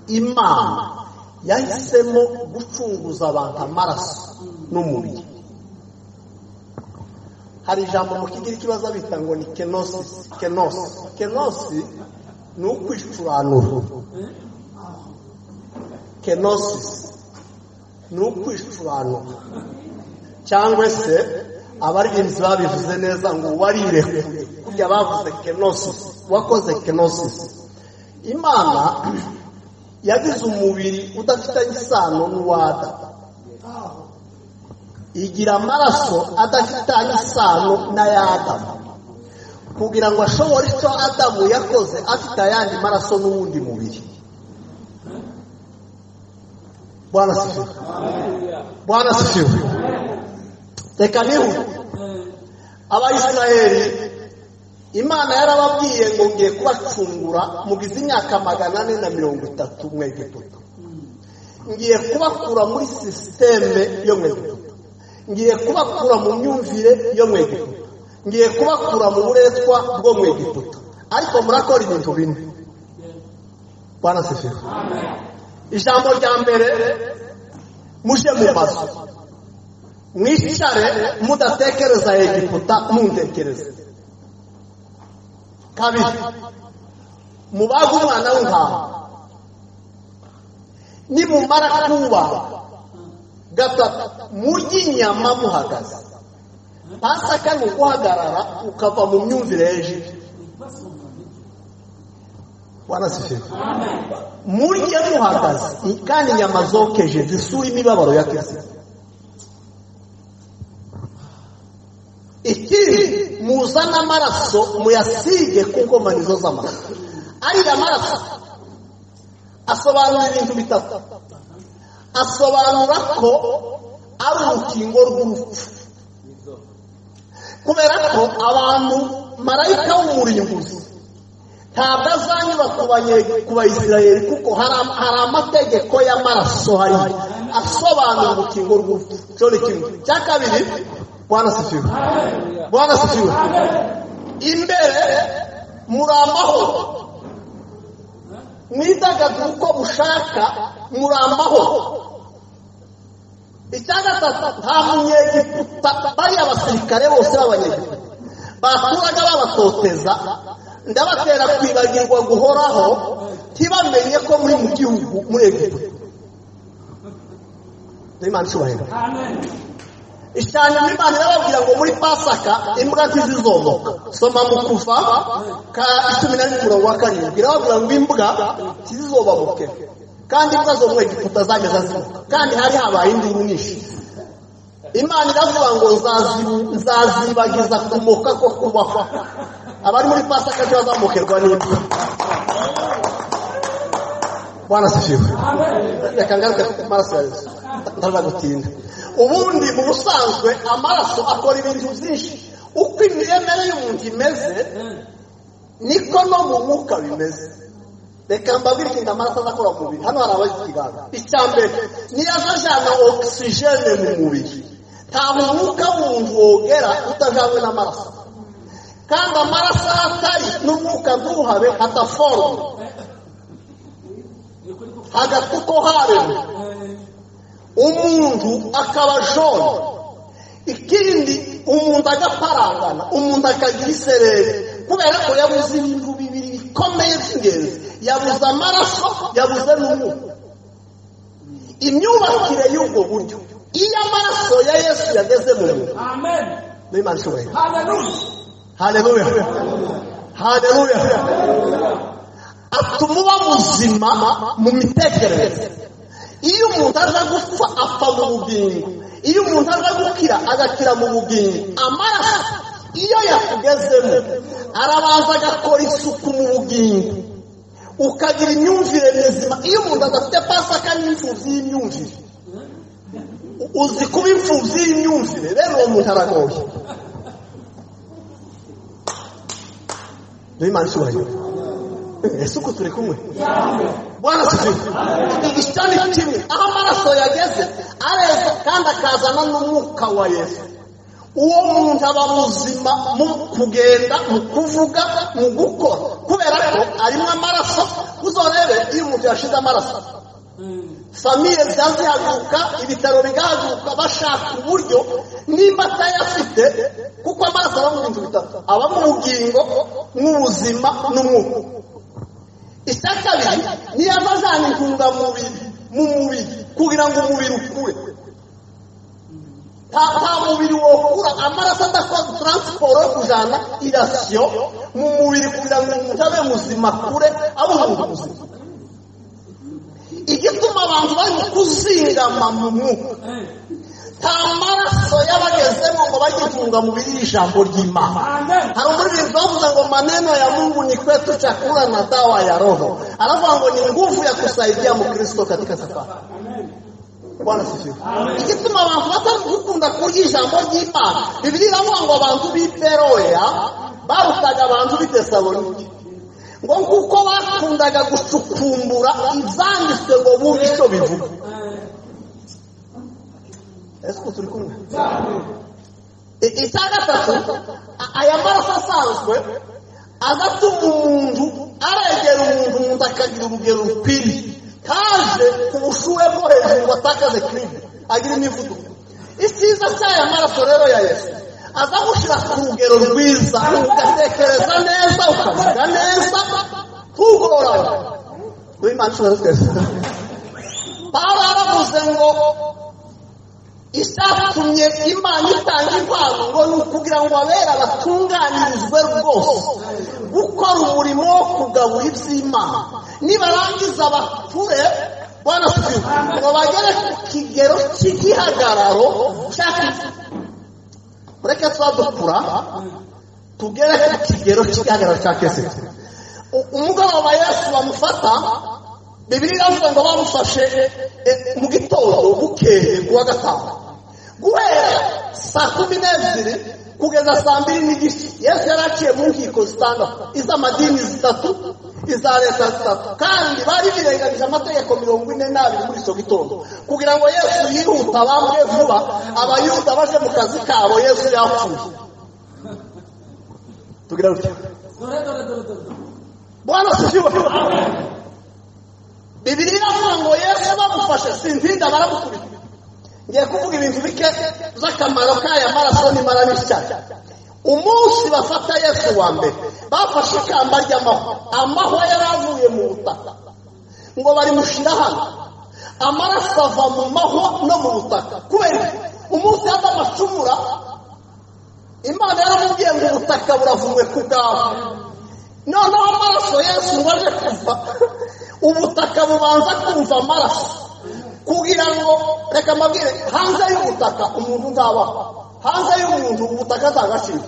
imana yahisemo gucunguza abantu amaraso n'umubiri hari ijambo mu kigiri kibazo bita ngo ni kenosi kenosi kenosi ni ukwicuranura kenosi ni ukwicuranura cyangwa se abaririmbyi babivuze neza ngo warirekuye burya bavuze kenosisi wakoze kenosisi imana yagize umubiri udafitanye isano n'uwada igira amaraso adafitanye isano n'ay'adamu kugira ngo ashobore icyo adamu yakoze afite ayandi maraso n'uwundi mubiri bwana sifiwe bwana sifiwe reka niba abayisirayeri imana yarababwiye ngo ngiye kubacungura mugize imyaka magana ane na mirongo itatu mwegiputa ngiye kubakura muri sisiteme yo mwegiputa ngiye kubakura mu myumvire yo mwegiputa ngiye kubakura mu buretwa bwo mwegiputa ariko murakora ibintu bine barasifira ijambo rya mbere muje mu mazu mwicare mudatekereza egiputa muntekereza kabiri mubage umwana w'intama nimumara kubaha gatatu murye inyama muhagaze pasaka ni uguhagarara ukava mu myumvire hejuru wanasifika murye muhagaze kandi inyama zokeje zisura imibabaro ya kristo ikindi muzane amaraso muyasige ku nkomanizo z'amaraso ariya maraso asobanura ibintu bitatu asobanura ko ari urukingo rw'urupfu kubera ko abantu marayika w'umurimbuzi ntabwo azanyura ku bayisirayeri kuko hari amategeko y'amaraso hari asobanura urukingo rw'urupfu cyo ni kimwe cya kabiri bwana sifiwe bwana sifiwe imbere muri amahoro mwidagadure uko mushaka muri amahoro icya gatatu nta munyegiputa bariya basirikare bose b'abanyegiputa baturaga babatoteza ndabatera kwibagirwa guhoraho ntibamenye ko muri mu gihugu muri egiputa n'imana ishobora ishyamba imana irababwira ngo muri pasaka imbwa ntizizomoka soma mu kuva ka cumi na rimwe mirongo karindwi irababwira ngo imbwa ntizizobamuke kandi imbwa zo muri egiputa zageze zimoka kandi hari habaye induru nyinshi imana iravuga ngo nzazibagiza kumoka ko kubaho abari muri pasaka ntibazamukirwa n'imbwa bwana sifiwe reka ngaruke ku maraso ya yesu ndaza gutinda ubundi mu busanzwe amaraso akora ibintu byinshi uko imiremere y'umuntu imeze niko no mu mwuka bimeze reka mbabwire ikintu amaraso aza akora mu mubiri hano hari abagize ikiganza icya mbere niyo aza ajyana ogisijene mu mubiri ntabwo umwuka w'umuntu wogera utajyanywe n'amaraso kandi amaraso aho atari n'umwuka ntuhabe hadaforoma hagati uko haremwe umuntu akaba jone ikindi umuntu agaparangana umuntu akagira isereri kubera ko yabuze ibintu bibiri bikomeye by'ingenzi yabuze amaraso yabuze n'umwuka imyubakire y'ubwo buryo iyo amaraso ya yesu yageze mu muntu n'imana ishoboye hareruya hareruya atuma uba muzima mu mitekerereze iyo umuntu aza gupfa apfa mu bugingo iyo umuntu aza gukira agakira mu bugingo amaraso iyo yakugezemo arabanza agakora isuku mu bugingo ukagira imyumvire mizima iyo umuntu adafite pasaka n'imfubyi y'imyumvire uzi kuba imfubyi y'imyumvire rero uwo muntu aragoye n'imana icyubahiro ese uko turi kumwe bwana sivire ishami kimwe aho amaraso yageze areza kandi akazana n'umwuka wa yesu uwo muntu aba muzima mu kugenda mu kuvuga mu gukora kubera ko arimo amaraso uzorebe iyo umuntu yashize amaraso famiye zihaguruka ibitaro bigahaguruka bashaka uburyo nimba atayafite kuko amaraso aba mu bintu bitatu aba mu bugingo n'ubuzima n'umwuka icya kabiri niyo ava ajyana intungamubiri mu mubiri kugira ngo umubiri ukure nta mubiri wokura amaraso adakora taransiporo yo kujyana irasiyo mu mubiri kugira ngo umuntu abe muzima kure abe umuntu muzima igituma abantu bari kuzingama mu mwuka nta maraso y'abagezemo ngo bajye intungamubiri y'ijambo ry'imana hari umuririmbyi bavuze ngo maneno ya mungu ni kwetu chakula na dawa ya roho aravuga ngo ni nguvu ya kusaidia mukristo katika safari bwana sifiwe igituma abantu batari gukunda kurya ijambo ry'imana bibiri iravuga ngo abantu b'i beroya barutaga abantu b'itesalonike ngo kuko bakundaga gucukumbura ibyanditswe ngo bumve icyo bivuga ese uko turi kumwe I- icya gatatu a- aya maraso asanzwe aza atuma umuntu aregera umuntu umuntu akagira urugero rukwiriye kaje ku bushuhe bwo hejuru watakaze kiribe agira imivuduko icyiza cy'aya maraso rero ya yesu aza gushyira ku rugero rwiza ugatekereza neza ukavuga neza ntugorane w'imana ishobora kwezi pawulo yaravuze ngo isatumye imana itanga impano ngo ni ukugira ngo abera batunganirizwe rwose gukora umurimo wo kugabura iby'imana nibarangiza bature bwana siwe ngo bagere ku kigero cy'igihagararo cy'akazi mureke tuba dukura tugere ku kigero cy'igihagararo cya kesiti U- umugoroba yesu bamufata bibiri iravuga ngo bamufashe eh, mu gitondo bukeye ku wa gatanu guhera saa kumi n'ebyiri kugeza saa mbiri n'igice yesu yari aciye mu nkiko zitandatu iz'amadini zitatu iza leta zitatu kandi bari birengagije amategeko mirongo ine n'abiri muri icyo gitondo kugira ngo yesu yihuta bamwe vuba abayuda baje mu kazi kabo yesu yapfuye tugira dutya bwana sifiwe bibiri iravuga ngo yesu bamufashe sintinda baramukubita ngiye kuvuga ibintu bike by'akamaro k'aya maraso nimara n'ishyaka umunsi bafata yesu wa mbere bafashe ikamba ry'amahwa amahwa yari avuye mu butaka ngo barimushyira hano amaraso ava mu mahwa no mu butaka kubera iki? umunsi yava amacumura imana yaramubwiye ngo ubutaka buravuwe ku bwawe noneho amaraso yesu ngo aje kuva ubutaka bubanza kumva amaraso kugira ngo reka mbabwire hanze y'ubutaka umuntu ntabaho hanze y'umuntu ubutaka ntagaciro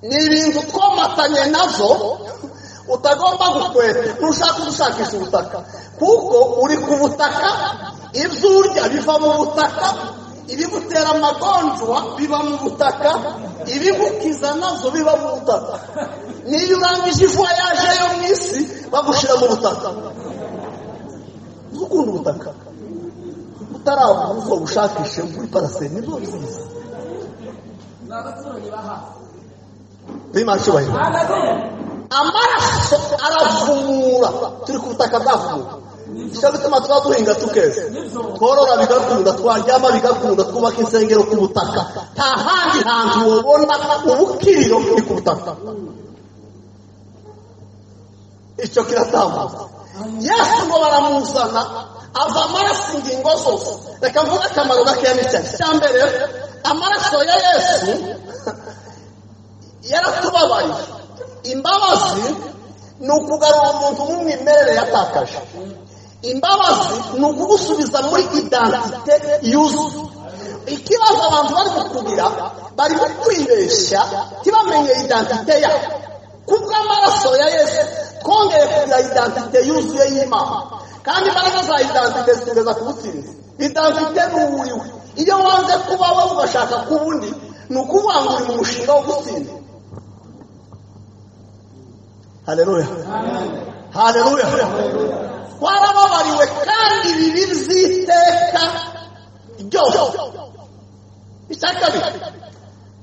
ni ibintu twomatanye nazo utagomba gukweta ntushaka gushakisha ubutaka kuko uri ku butaka ibyo urya biva mu butaka ibigutera amagonjwa biva mu butaka ibigukiza nazo biba mu butaka niyo urangije ivoyaje yo mu isi bagushyira mu butaka ukunda ubutaka utarabona uko bushakishe muri paraseri nibwo byiza bimashyubahiro amaraso aravumura turi ku butaka bwavumura nicyo gituma tuba duhinga tukeza tworora bigakunda twaryama bigakunda twubaka insengero ku butaka nta handi hantu wabona ubukiriro ni ku butaka icyo kiratambuka yesu ngo baramuzana ava amaraso ingingo zose reka mvuge akamaro gakeya n'icyayi cya mbere amaraso ya yesu yaratubabaye imbabazi ni ukugarura umuntu nk'umwimerere yatakaje imbabazi ni ukugusubiza muri identite yuzuye ikibazo abantu bari kukugira bari kukwibeshya ntibamenye identite yabo kubw'amaraso ya yesu twongeye kugira identite yuzuye y'imana kandi imbaraga za identite zitugeza ku butsinzi identite ni uwuriwe iyo wanze kuba wowe ugashaka kuba undi ni ukuvuga ngo uri mu mushinga wo gutsinda haleluya haleluya warababariwe kandi bibi by'iteka ryose icya kabiri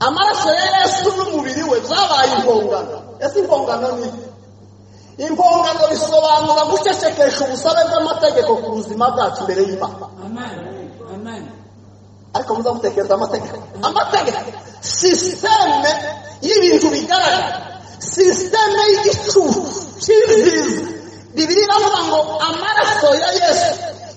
amaraso ya yesu n'umubiri we byabaye impongano ese impongano ni iki impongano bisobanura gucecekesha ubusabe bw'amategeko ku buzima bwacu imbere y'imana ariko muza gutekereza amategeko amategeko sisiteme y'ibintu bigaragara sisiteme y'igicucu cy'ibyiza bibiri iravuga ngo amaraso ya yesu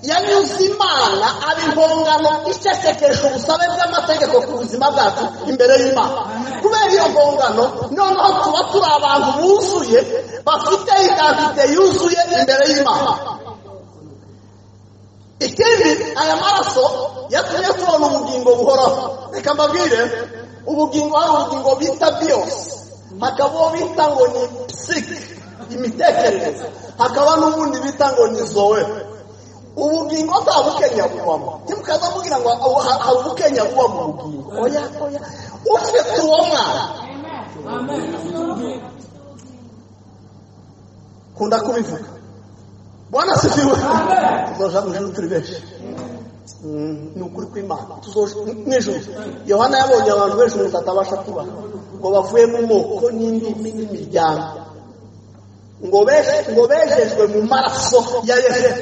yanyuze imana aba impongano icecekesha ubusabe bw'amategeko ku buzima bwacu imbere y'imana kubera iyo mpongano noneho tuba turi abantu buzuye bafite identite yuzuye imbere y'imana ikindi aya maraso yatumye tubona ubugingo buhoraho reka mbabwire ubugingo hari ubugingo bita biyose hakaba uwo bita ngo ni psike imitekerereze hakaba n'ubundi bita ngo ni zowe ubugingo atabukenya bubamo ntimukaza mubwira ngo abu- ha- habukenya bubamo ubugingo oya oya ufite uwo mwana kunda kubivuga bwana sifiwe tuzoja mu ijuru turi benshi Mm, ni ukuri kw'imana tuzoja nijoro yohana yabonye abantu benshi umuntu atabasha kuba ngo bavuye mu moko n'indimi n'imiryango ngo beje- ngo bejejwe mu maraso ya yesu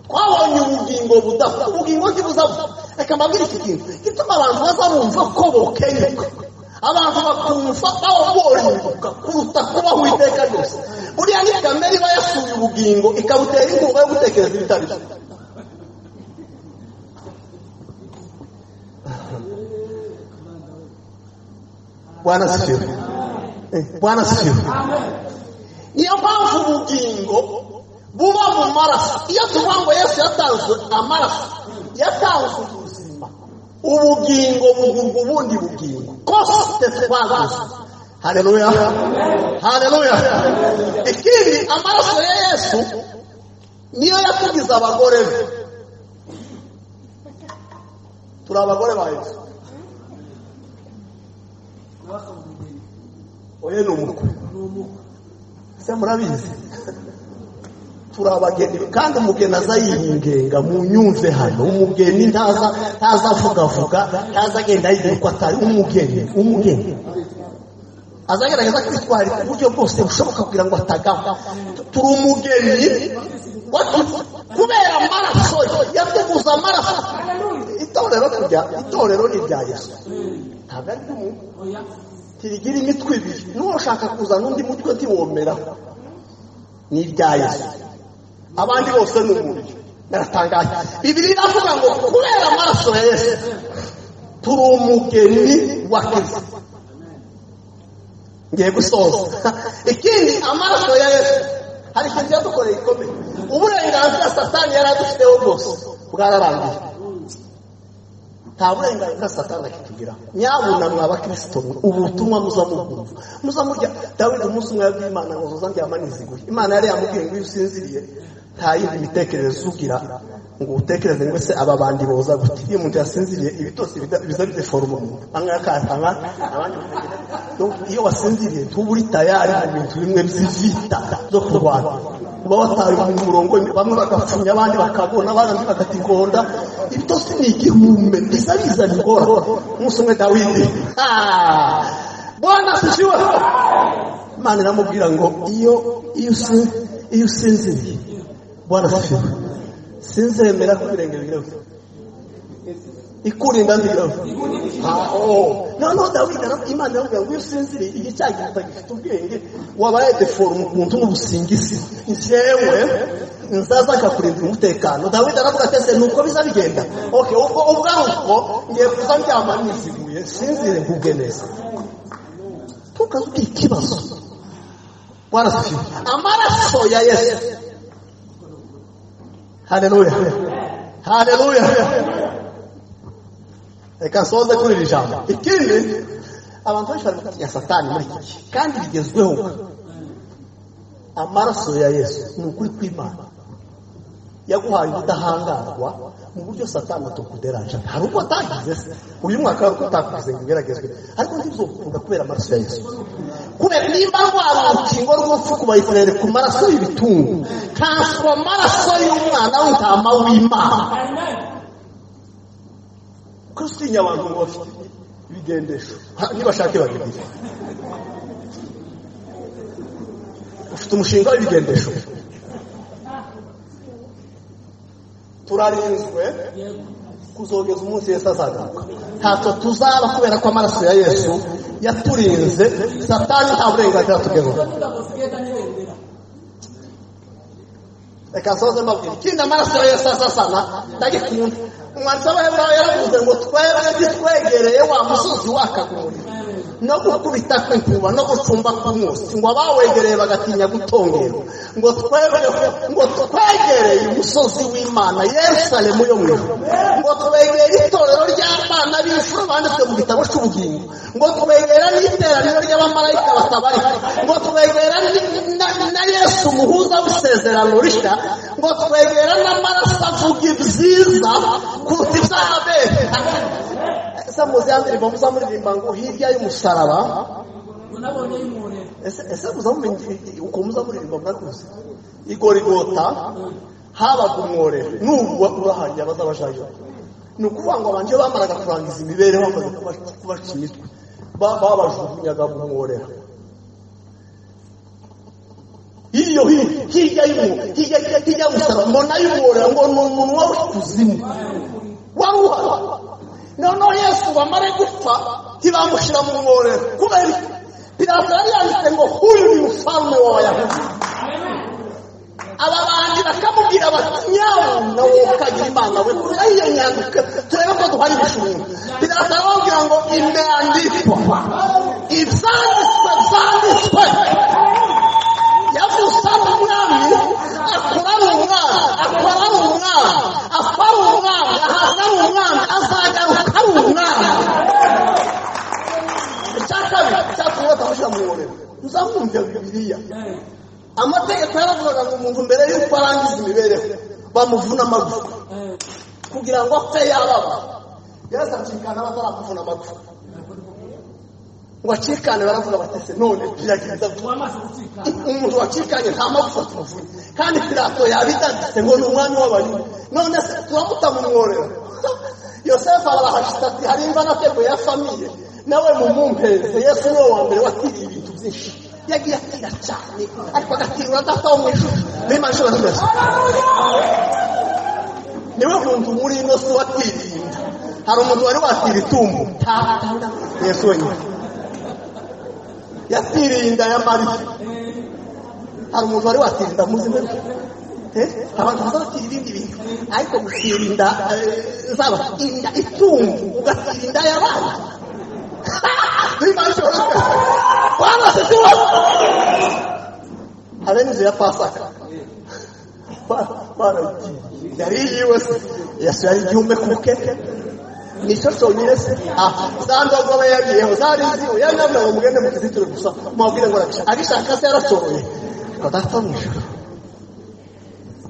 twabonye ubugingo budapfa ubugingo ntibuzapfa reka mbabwire iki kintu gituma abantu baza bumva ko bokenyuka abantu bakumva aho borimbuka kuruta kubaho iteka ryose buriya ni kamere iba yasuye ubugingo ikabutera inkunga yo gutekereza ibitari byo bwana sifiwe Eh, bwana sifiwe niyo mpamvu ubugingo buba mu maraso iyo tuvuga ngo yesu yatanze amaraso yatanze ubuzima ubugingo bugurwa ubundi bugingo kose twabuze haleluya haleluya ikindi amaraso ya yesu niyo yakugize abagore be turi abagore ba yesu oye ni umukwe se murabizi turi abageni kandi umugeni aza yingenga mu nyumve hano umugeni ntaza ntaza avugavuga ntaza agenda yigira uko atari umugeni umugeni aza agerageza kwitwara ku buryo bwose bushoboka kugira ngo atagama turi umugeni watu- kubera amaraso yatuguze amaraso itorero kujya itorero ni irya yesu ntabwo ari ry'umuntu ntirigira imitwe ibiri n'uwashaka kuzana undi mutwe ntiwomeraho ni irya yesu abandi bose ni umubiri baratangaje bibiri iravuga ngo kubera amaraso ya yesu turi umugeni wa kristo ngiye gusoza ikindi amaraso ya yesu hari ikintu yadukoreye gikomeye uburenganzira satani yari adufiteho bwose bwararangiye nta burenganzira satani akitugira nyabuna mwa bakristo mwe ubutumwa muza mubwumva muza murya dawidi umunsi umwe yabwiye imana ngo nzoza ndyama niziguye imana yari yamubwiye ngo iyo usinziriye nta yindi mitekerereze ugira ngo utekereze ngo ese aba bandi boza gute iyo umuntu yasinziriye ibitotsi biza bideforoma umuntu amwe akatanga abandi Donc, iyo wasinziriye ntube uri tayari mu bintu bimwe by'ivita zo kurwana uba wataye mu murongo bamwe bagapfunya abandi bakabona abandi bagatigonda ibitotsi ni igihume biza bizana ingorane umunsi umwe dawidi Ah! bwana sishiwe imana iramubwira ngo iyo iyo usi- iyo usinziriye bwana sishiwe sinzemera ko ibirenge bireho ikurinda nzireho noneho dawidi ara- imana iramubwira ngo iyo usinziriye iki cyaha gifite gifite ubwenge wabaye deforume umuntu n'ubusingizi njyewe nzaza akakurindira umutekano dawidi aravuga ati ese nuko biza bigenda okay ubwo ubwaruko ngiye kuza ndyama niziguye sinzire ngubwe neza tukaze ikibazo warasifiwe amaraso ya yesu haleluya haleluya reka nsoze kuri iri jambo ikindi abantu benshi bari gutinya satani muri iki gihe kandi bigezweho amaraso ya yesu ni ukuri kw'imana yaguhaye ubudahangarwa mu buryo satani atukuderaje hari uko atagize se uyu mwaka hari uko atakugize ngo ugeragezwe ariko ntibizokunda kubera amaraso ya yesu kubera nimba rwari urukingo rw'urupfu ku bayisirayeli ku maraso y'ibitungu ntanswa amaraso y'umwana w'intama w'imana ko utinya abantu ngo bafite ibigendesho Ha, nibashake babigire ufite umushinga w'ibigendesho turarinzwe kuzogeza umunsi yesu azagaruka ntacyo tuzaba kubera ko amaraso ya yesu yaturinze satani nta burenganzira tugezeho reka nsoze mbabwira ikindi amaraso ya yesu asasana ndagikunda umwanditsi w'abaheburayo yaravuze ngo twebwe ntitwegereye wa musozi wakagurira no gukubita kw'inkuba no gucumba k'umwotsi ngo abawegereye bagatinya gutongerwa ngo twebweho ngo twegereye umusozi w'imana yerusalemu yo mu ijuru ngo twegere itorero ry'abana b'imfura banditse mu gitabo cy'ubugingo ngo twegera n'iteraniro ry'abamarayika batabarika ngo twegera ni- na- na yesu umuhuza w'isezerano rishya ngo twegera n'amaraso avuga ibyiza kuruta ibyaha bene ese muzi ya ndirimbo muza muririmba ngo hirya y'umusaraba ese ese muza mumenya ukuntu muza muririmba murakuze igorigota habaga umworero nubwo urahangira abazabajyayo ni ukuvuga ngo abantu iyo bamaraga kurangiza imibereho bamaze kubaca- kubaca imitwe ba- babajugunyaga mu mworera iyo hi- hirya y'umu- hirya hirya- hirya y'umusaraba mbona y'umworera ngo ni umunwa w'ikuzimu wawuha noneho yesu bamare gupfa ntibamushyira mu mworero kubera iki pilato yari yanditse ngo huyu ni mfalme wa bayahudi aba bandi bakamubwira bati nyawe nawe ukagira imana we kurya iyo nyandiko turebe ko duhari ibicuruzwa pilato arababwira ngo imyandikwa ibyanditswe byanditswe yavuze ari umwami akora ari umwami akora ari umwami apfa ari umwami ahaza ari umwami azagaruka ari umwami icya kabiri cyatumye batamushyira mu ngororero muzamwumvira bibiliya amategeko yaravugaga ngo umuntu mbere y'uko arangiza imibereho bamuvuna amagufwa kugira ngo apfe yababa yesu acikana bataramuvuna amagufwa ngo acikane baravuga batese none biragenza vuba umuntu wacikanye nta magufa tuvuye kandi pilato yabitanditse ngo ni umwami w'abayuda none se turamuta mu mworero yosefu arahashita ati hari imbanatego ya famiye nawe mumumpeze yesu niwe wa mbere watiriye ibintu byinshi yagiye atira cyane ariko agatirura adataho mu ijuru niba nshuro zose niwe muntu muri ino si watiriye inda hari umuntu wari watira itumbo nta yesu wenyine yatiriye inda ya mariya hari umuntu wari watirinda muzi mwe Eh, abantu bazatira ibindi bintu ariko gusirinda zaba inda itungu ugatirinda y'abana hari n'inzu ya pasaka Ba- baragiye yari yiwe se yesu yari igihumbe ku bukeke nicyo cyonyine se aha za ndogo aba yagiyeho zari ziwe yari yambaye ngo mugende mukizitire gusa mubabwire ngo arabishaka agishaka se yarashoboye ngo data mu ijuru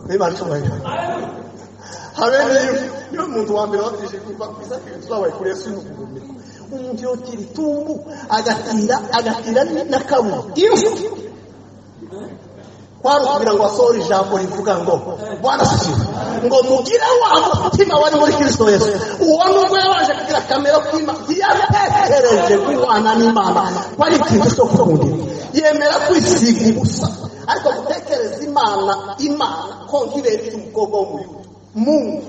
bibanshoboye habe niyo niyo muntu wa mbere watije kuva ku isaka tuzabaye kuri yesu n'ukugumira umuntu yotira itumbu agatira agatira n'akabu imfu kwari ukugira ngo asohore ijambo rivuga ngo bwana sikiwe ngo mugire wa mutima wari muri kristo yesu uwo nubwo yabanje kugira kamere k'imana ntiyatekereje guhwana n'imana ko ari ikintu cyo kundi yemera kwisiga ubusa ariko gutekereza imana imana ko nk'ibereye umukobwa w'umuyuda mungu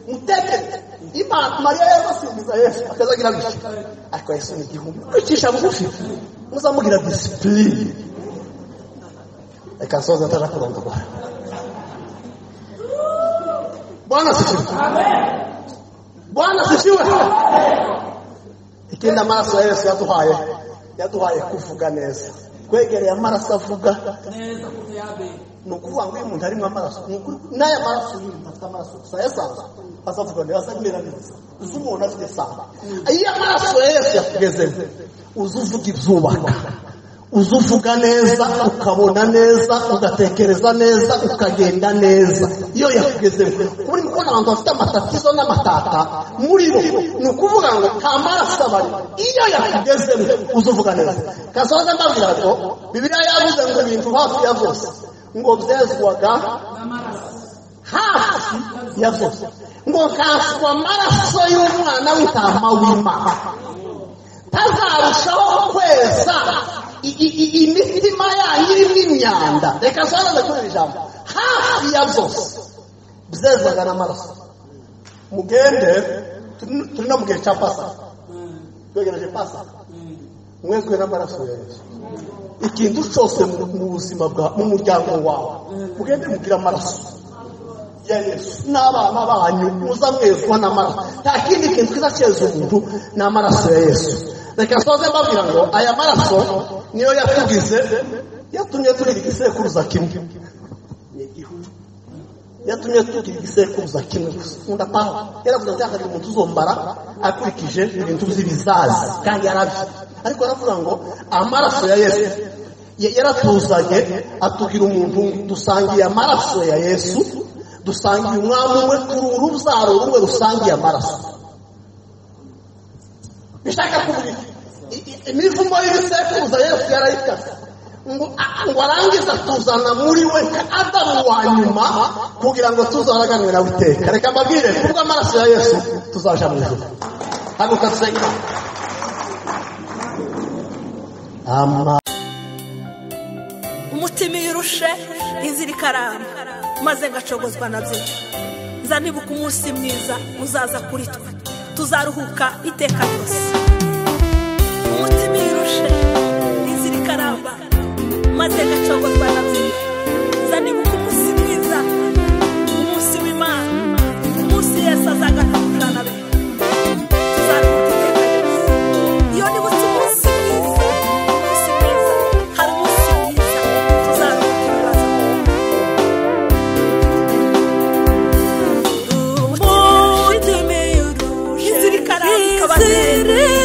mutekereze imana mariya yarabasimbiza yesu akazagira gutya ariko yesu ni igihumbi kwicisha bugufi muzamugira disipurine reka soza atarakundwa bwana asifiwe bwana asifiwe ikindi amaraso ya yesu yaduhaye yaduhaye kuvuga neza kwegereye amaraso avuga ni ukuvuga ngo iyo umuntu arimo amaraso ni ukuri- n'aya maraso y'umuntu afite amaraso gusa ayasaza azavuga ngo azamera neza uzi umuntu afite samba iyo amaraso ya yesu yakugezemo uzi uvuga ibyubaka uzi uvuga neza ukabona neza ugatekereza neza ukagenda neza iyo yakugezemo muri kubona abantu bafite amatatizo n'amatata muri bo ni ukuvuga ngo nta maraso abari iyo yakugezemo uzi uvuga neza kasoza ndabwira ngo bibiliya yavuze ngo ibintu hafi ya byose ngo byezwaga hafi ya byose ngo kaswa amaraso y'umwana w'intama w'imana tazarushaho kweza i- i- i- imitima yanyu irimo imyanda reka sobanura kuri ijambo hafi ya byose byezwaga n'amaraso mugende turi turi no mu gihe cya pasaka twegereje pasaka mwezwe n'amaraso ya yesu ikintu cyose mu mu buzima bwa mu muryango wawe mugende mugire amaraso ya yesu n'abana banyu muza mwezwa n'amaraso nta kindi kintu kiza cyeza umuntu ni amaraso ya yesu reka soze mbabwira ngo aya maraso niyo yatugize yatumye tugira igisekuruza kimwe ni igihugu yatumye tugira igisekuruza kimwe gusa pawa yaravuze ati reka umuntu uzombara akurikije ibintu by'ibizaza kandi yarabyo ariko aravuga ngo amaraso ya yesu ya- yaratuzanye atubwira umuntu dusangiye amaraso ya yesu dusangiye umwami umwe kuri urubyaro rumwe rusangiye amaraso bishaka kuvuga i- i- imivumo y'ibisekuruza yesu yarayikase ngo a- ngo arangiza tuzana muri we nka adamu wa nyuma kugira ngo tuzaraganwe nawe iteka reka mbabwire kubw'amaraso ya yesu tuzaja mu ijuru haguka dusenge ama umutima iyo urushe inzira ikaramba maze ngacogozwa na byinshi nzanibuka umunsi mwiza uzaza kuri twe tuzaruhuka iteka ryose umutima iyo urushe inzira ikaramba maze ngacogozwa na byinshi nzanibuka umunsi mwiza umunsi w'imana umunsi yesu azagaruka na be tuzaruhuka iteka ryose iyo nibutse umunsi mwiza umunsi mwiza hari umunsi mwiza tuzaruhuka ibibazo umutima iyo urushe inzira ikaramba ikabazengurutse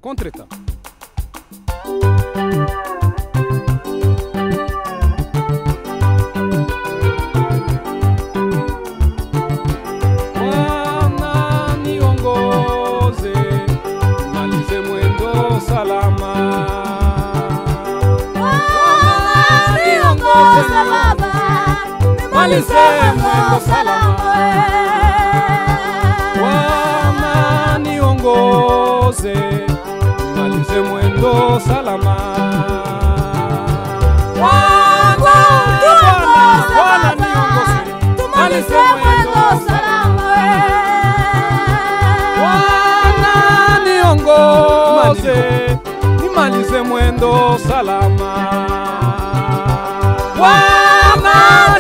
contre l'État. Bwana niongoze, malize mwendo salama. Bwana niongoze baba, malize mwendo salama. Bwana niongoze, malize mwendo salama. Bwana, Bwana, Bwana niongoze, malize mwendo salama. Bwana niongoze, nimalize mwendo salama. Bwana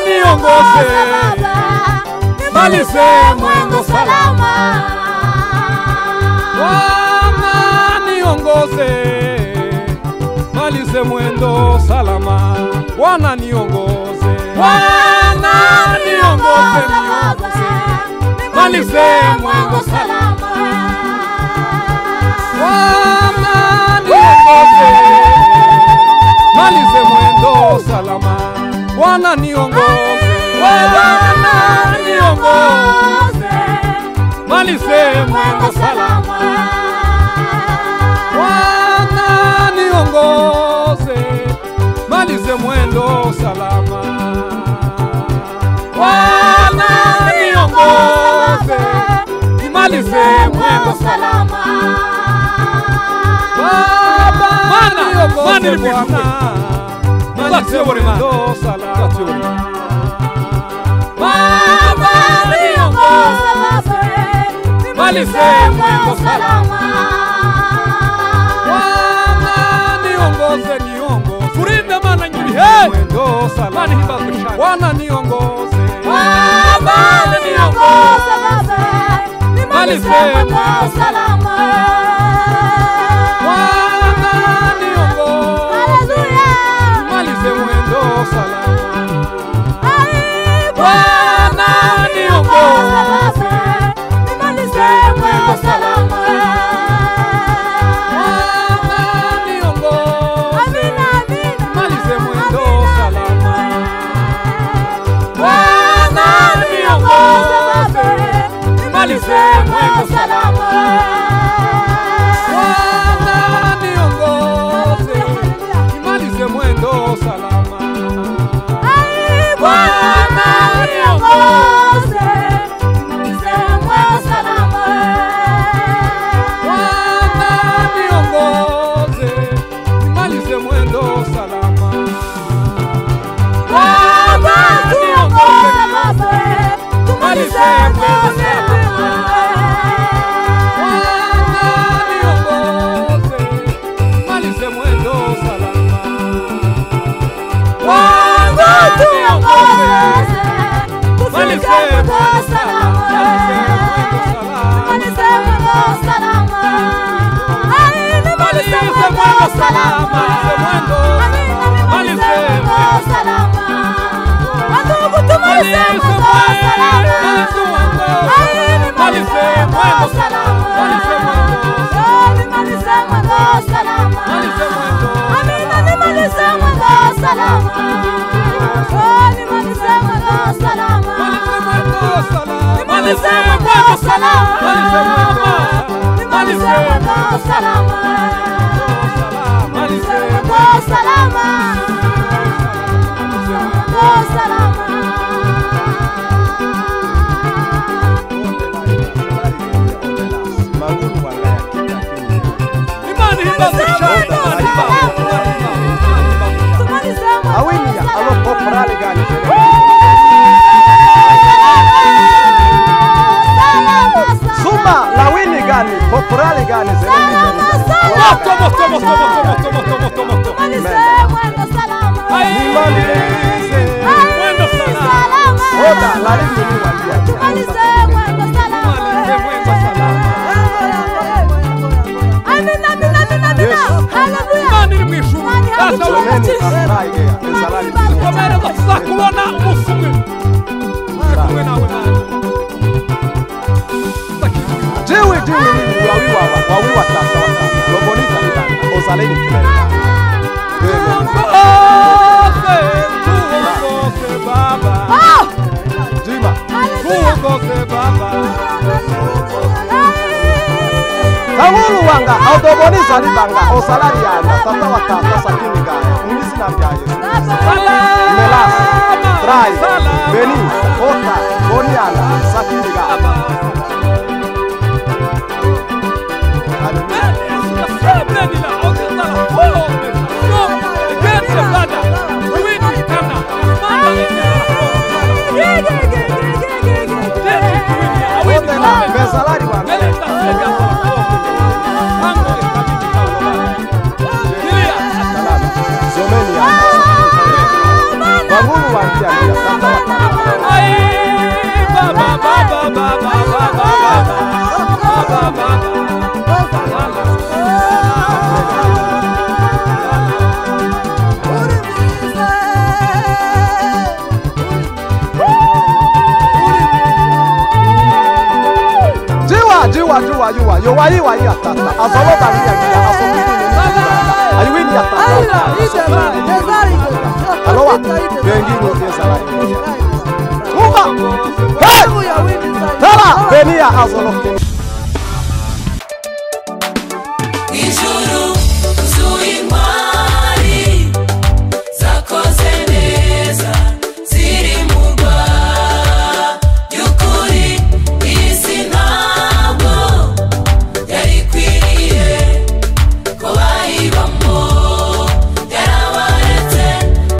niongoze, nimalize mwendo salama. Bwana niongoze, malize mwendo salama. Bwana niongoze, Bwana niongoze, niongoze, malize mwendo salama. Bwana niongoze, malize mwendo salama. Bwana niongoze, Bwana niongoze, malize mwendo salama. Bwana niongoze, malize mwendo salama. Bwana niongoze, nimalize mwendo salama. Baba niongoze Bwana, malize mwendo salama. Baba niongoze, malize mwendo salama. Bwana niongoze, niongoze. Kurinda mana nyuri he. Mwendo salama. Mani hiba kushana. Bwana niongoze. Baba niongoze. Malize mwendo salama. Bwana niongoze. Malize mwendo salama. Bwana niongoze. Malize mwendo salama. Bwana niongoze. Malize mwendo salama. Bwana niongoze. Malize mwendo salama. Bwana niongoze. Malize mwendo salama. Bwana niongoze. Bwana niongoze, nimalize mwendo salama. Bwana niongoze, tumalize mwendo salama. Bwana niongoze, nimalize mwendo salama. Bwana niongoze, nimalize mwendo salama. Nimalize Awinia, alo koprali gani? Zuma la wini gani? Koporali gani? Moto, moto, moto, moto, moto, moto, moto, moto. Nimalize mwendo salama. Oda la wini ni walia. Nimalize mwendo salama. Imana iri mu ijuru. Data Neni w'umutima, ambaye ezalani. komera batuza kubona umunsi umwe. Uri kumwe nawe Mana. Ndakijuririra. Jiwe juu wawiwa wawiwa watata watata lobonita mitata ozaleni kilele Jima, tuongoze baba. Tawulu wanga audoboniza libanga osalari yanga tata wa tata sakini gaya mwizina bya Yesu Melas Trai Beni Ota Boniana sakini gaya Ondela bezalari wanga Salama Zomeni yanga Tawulu wanga yanga tata wa tata Jiwa, jiwa, jiwa, jiwa, yowa yiwa yi atata, azolo bari yanga aso kini ni atata, ayiwe ni atata, alowa, bengi ni ote salari. Kumba, hey! Tala, beni ya azolo kini.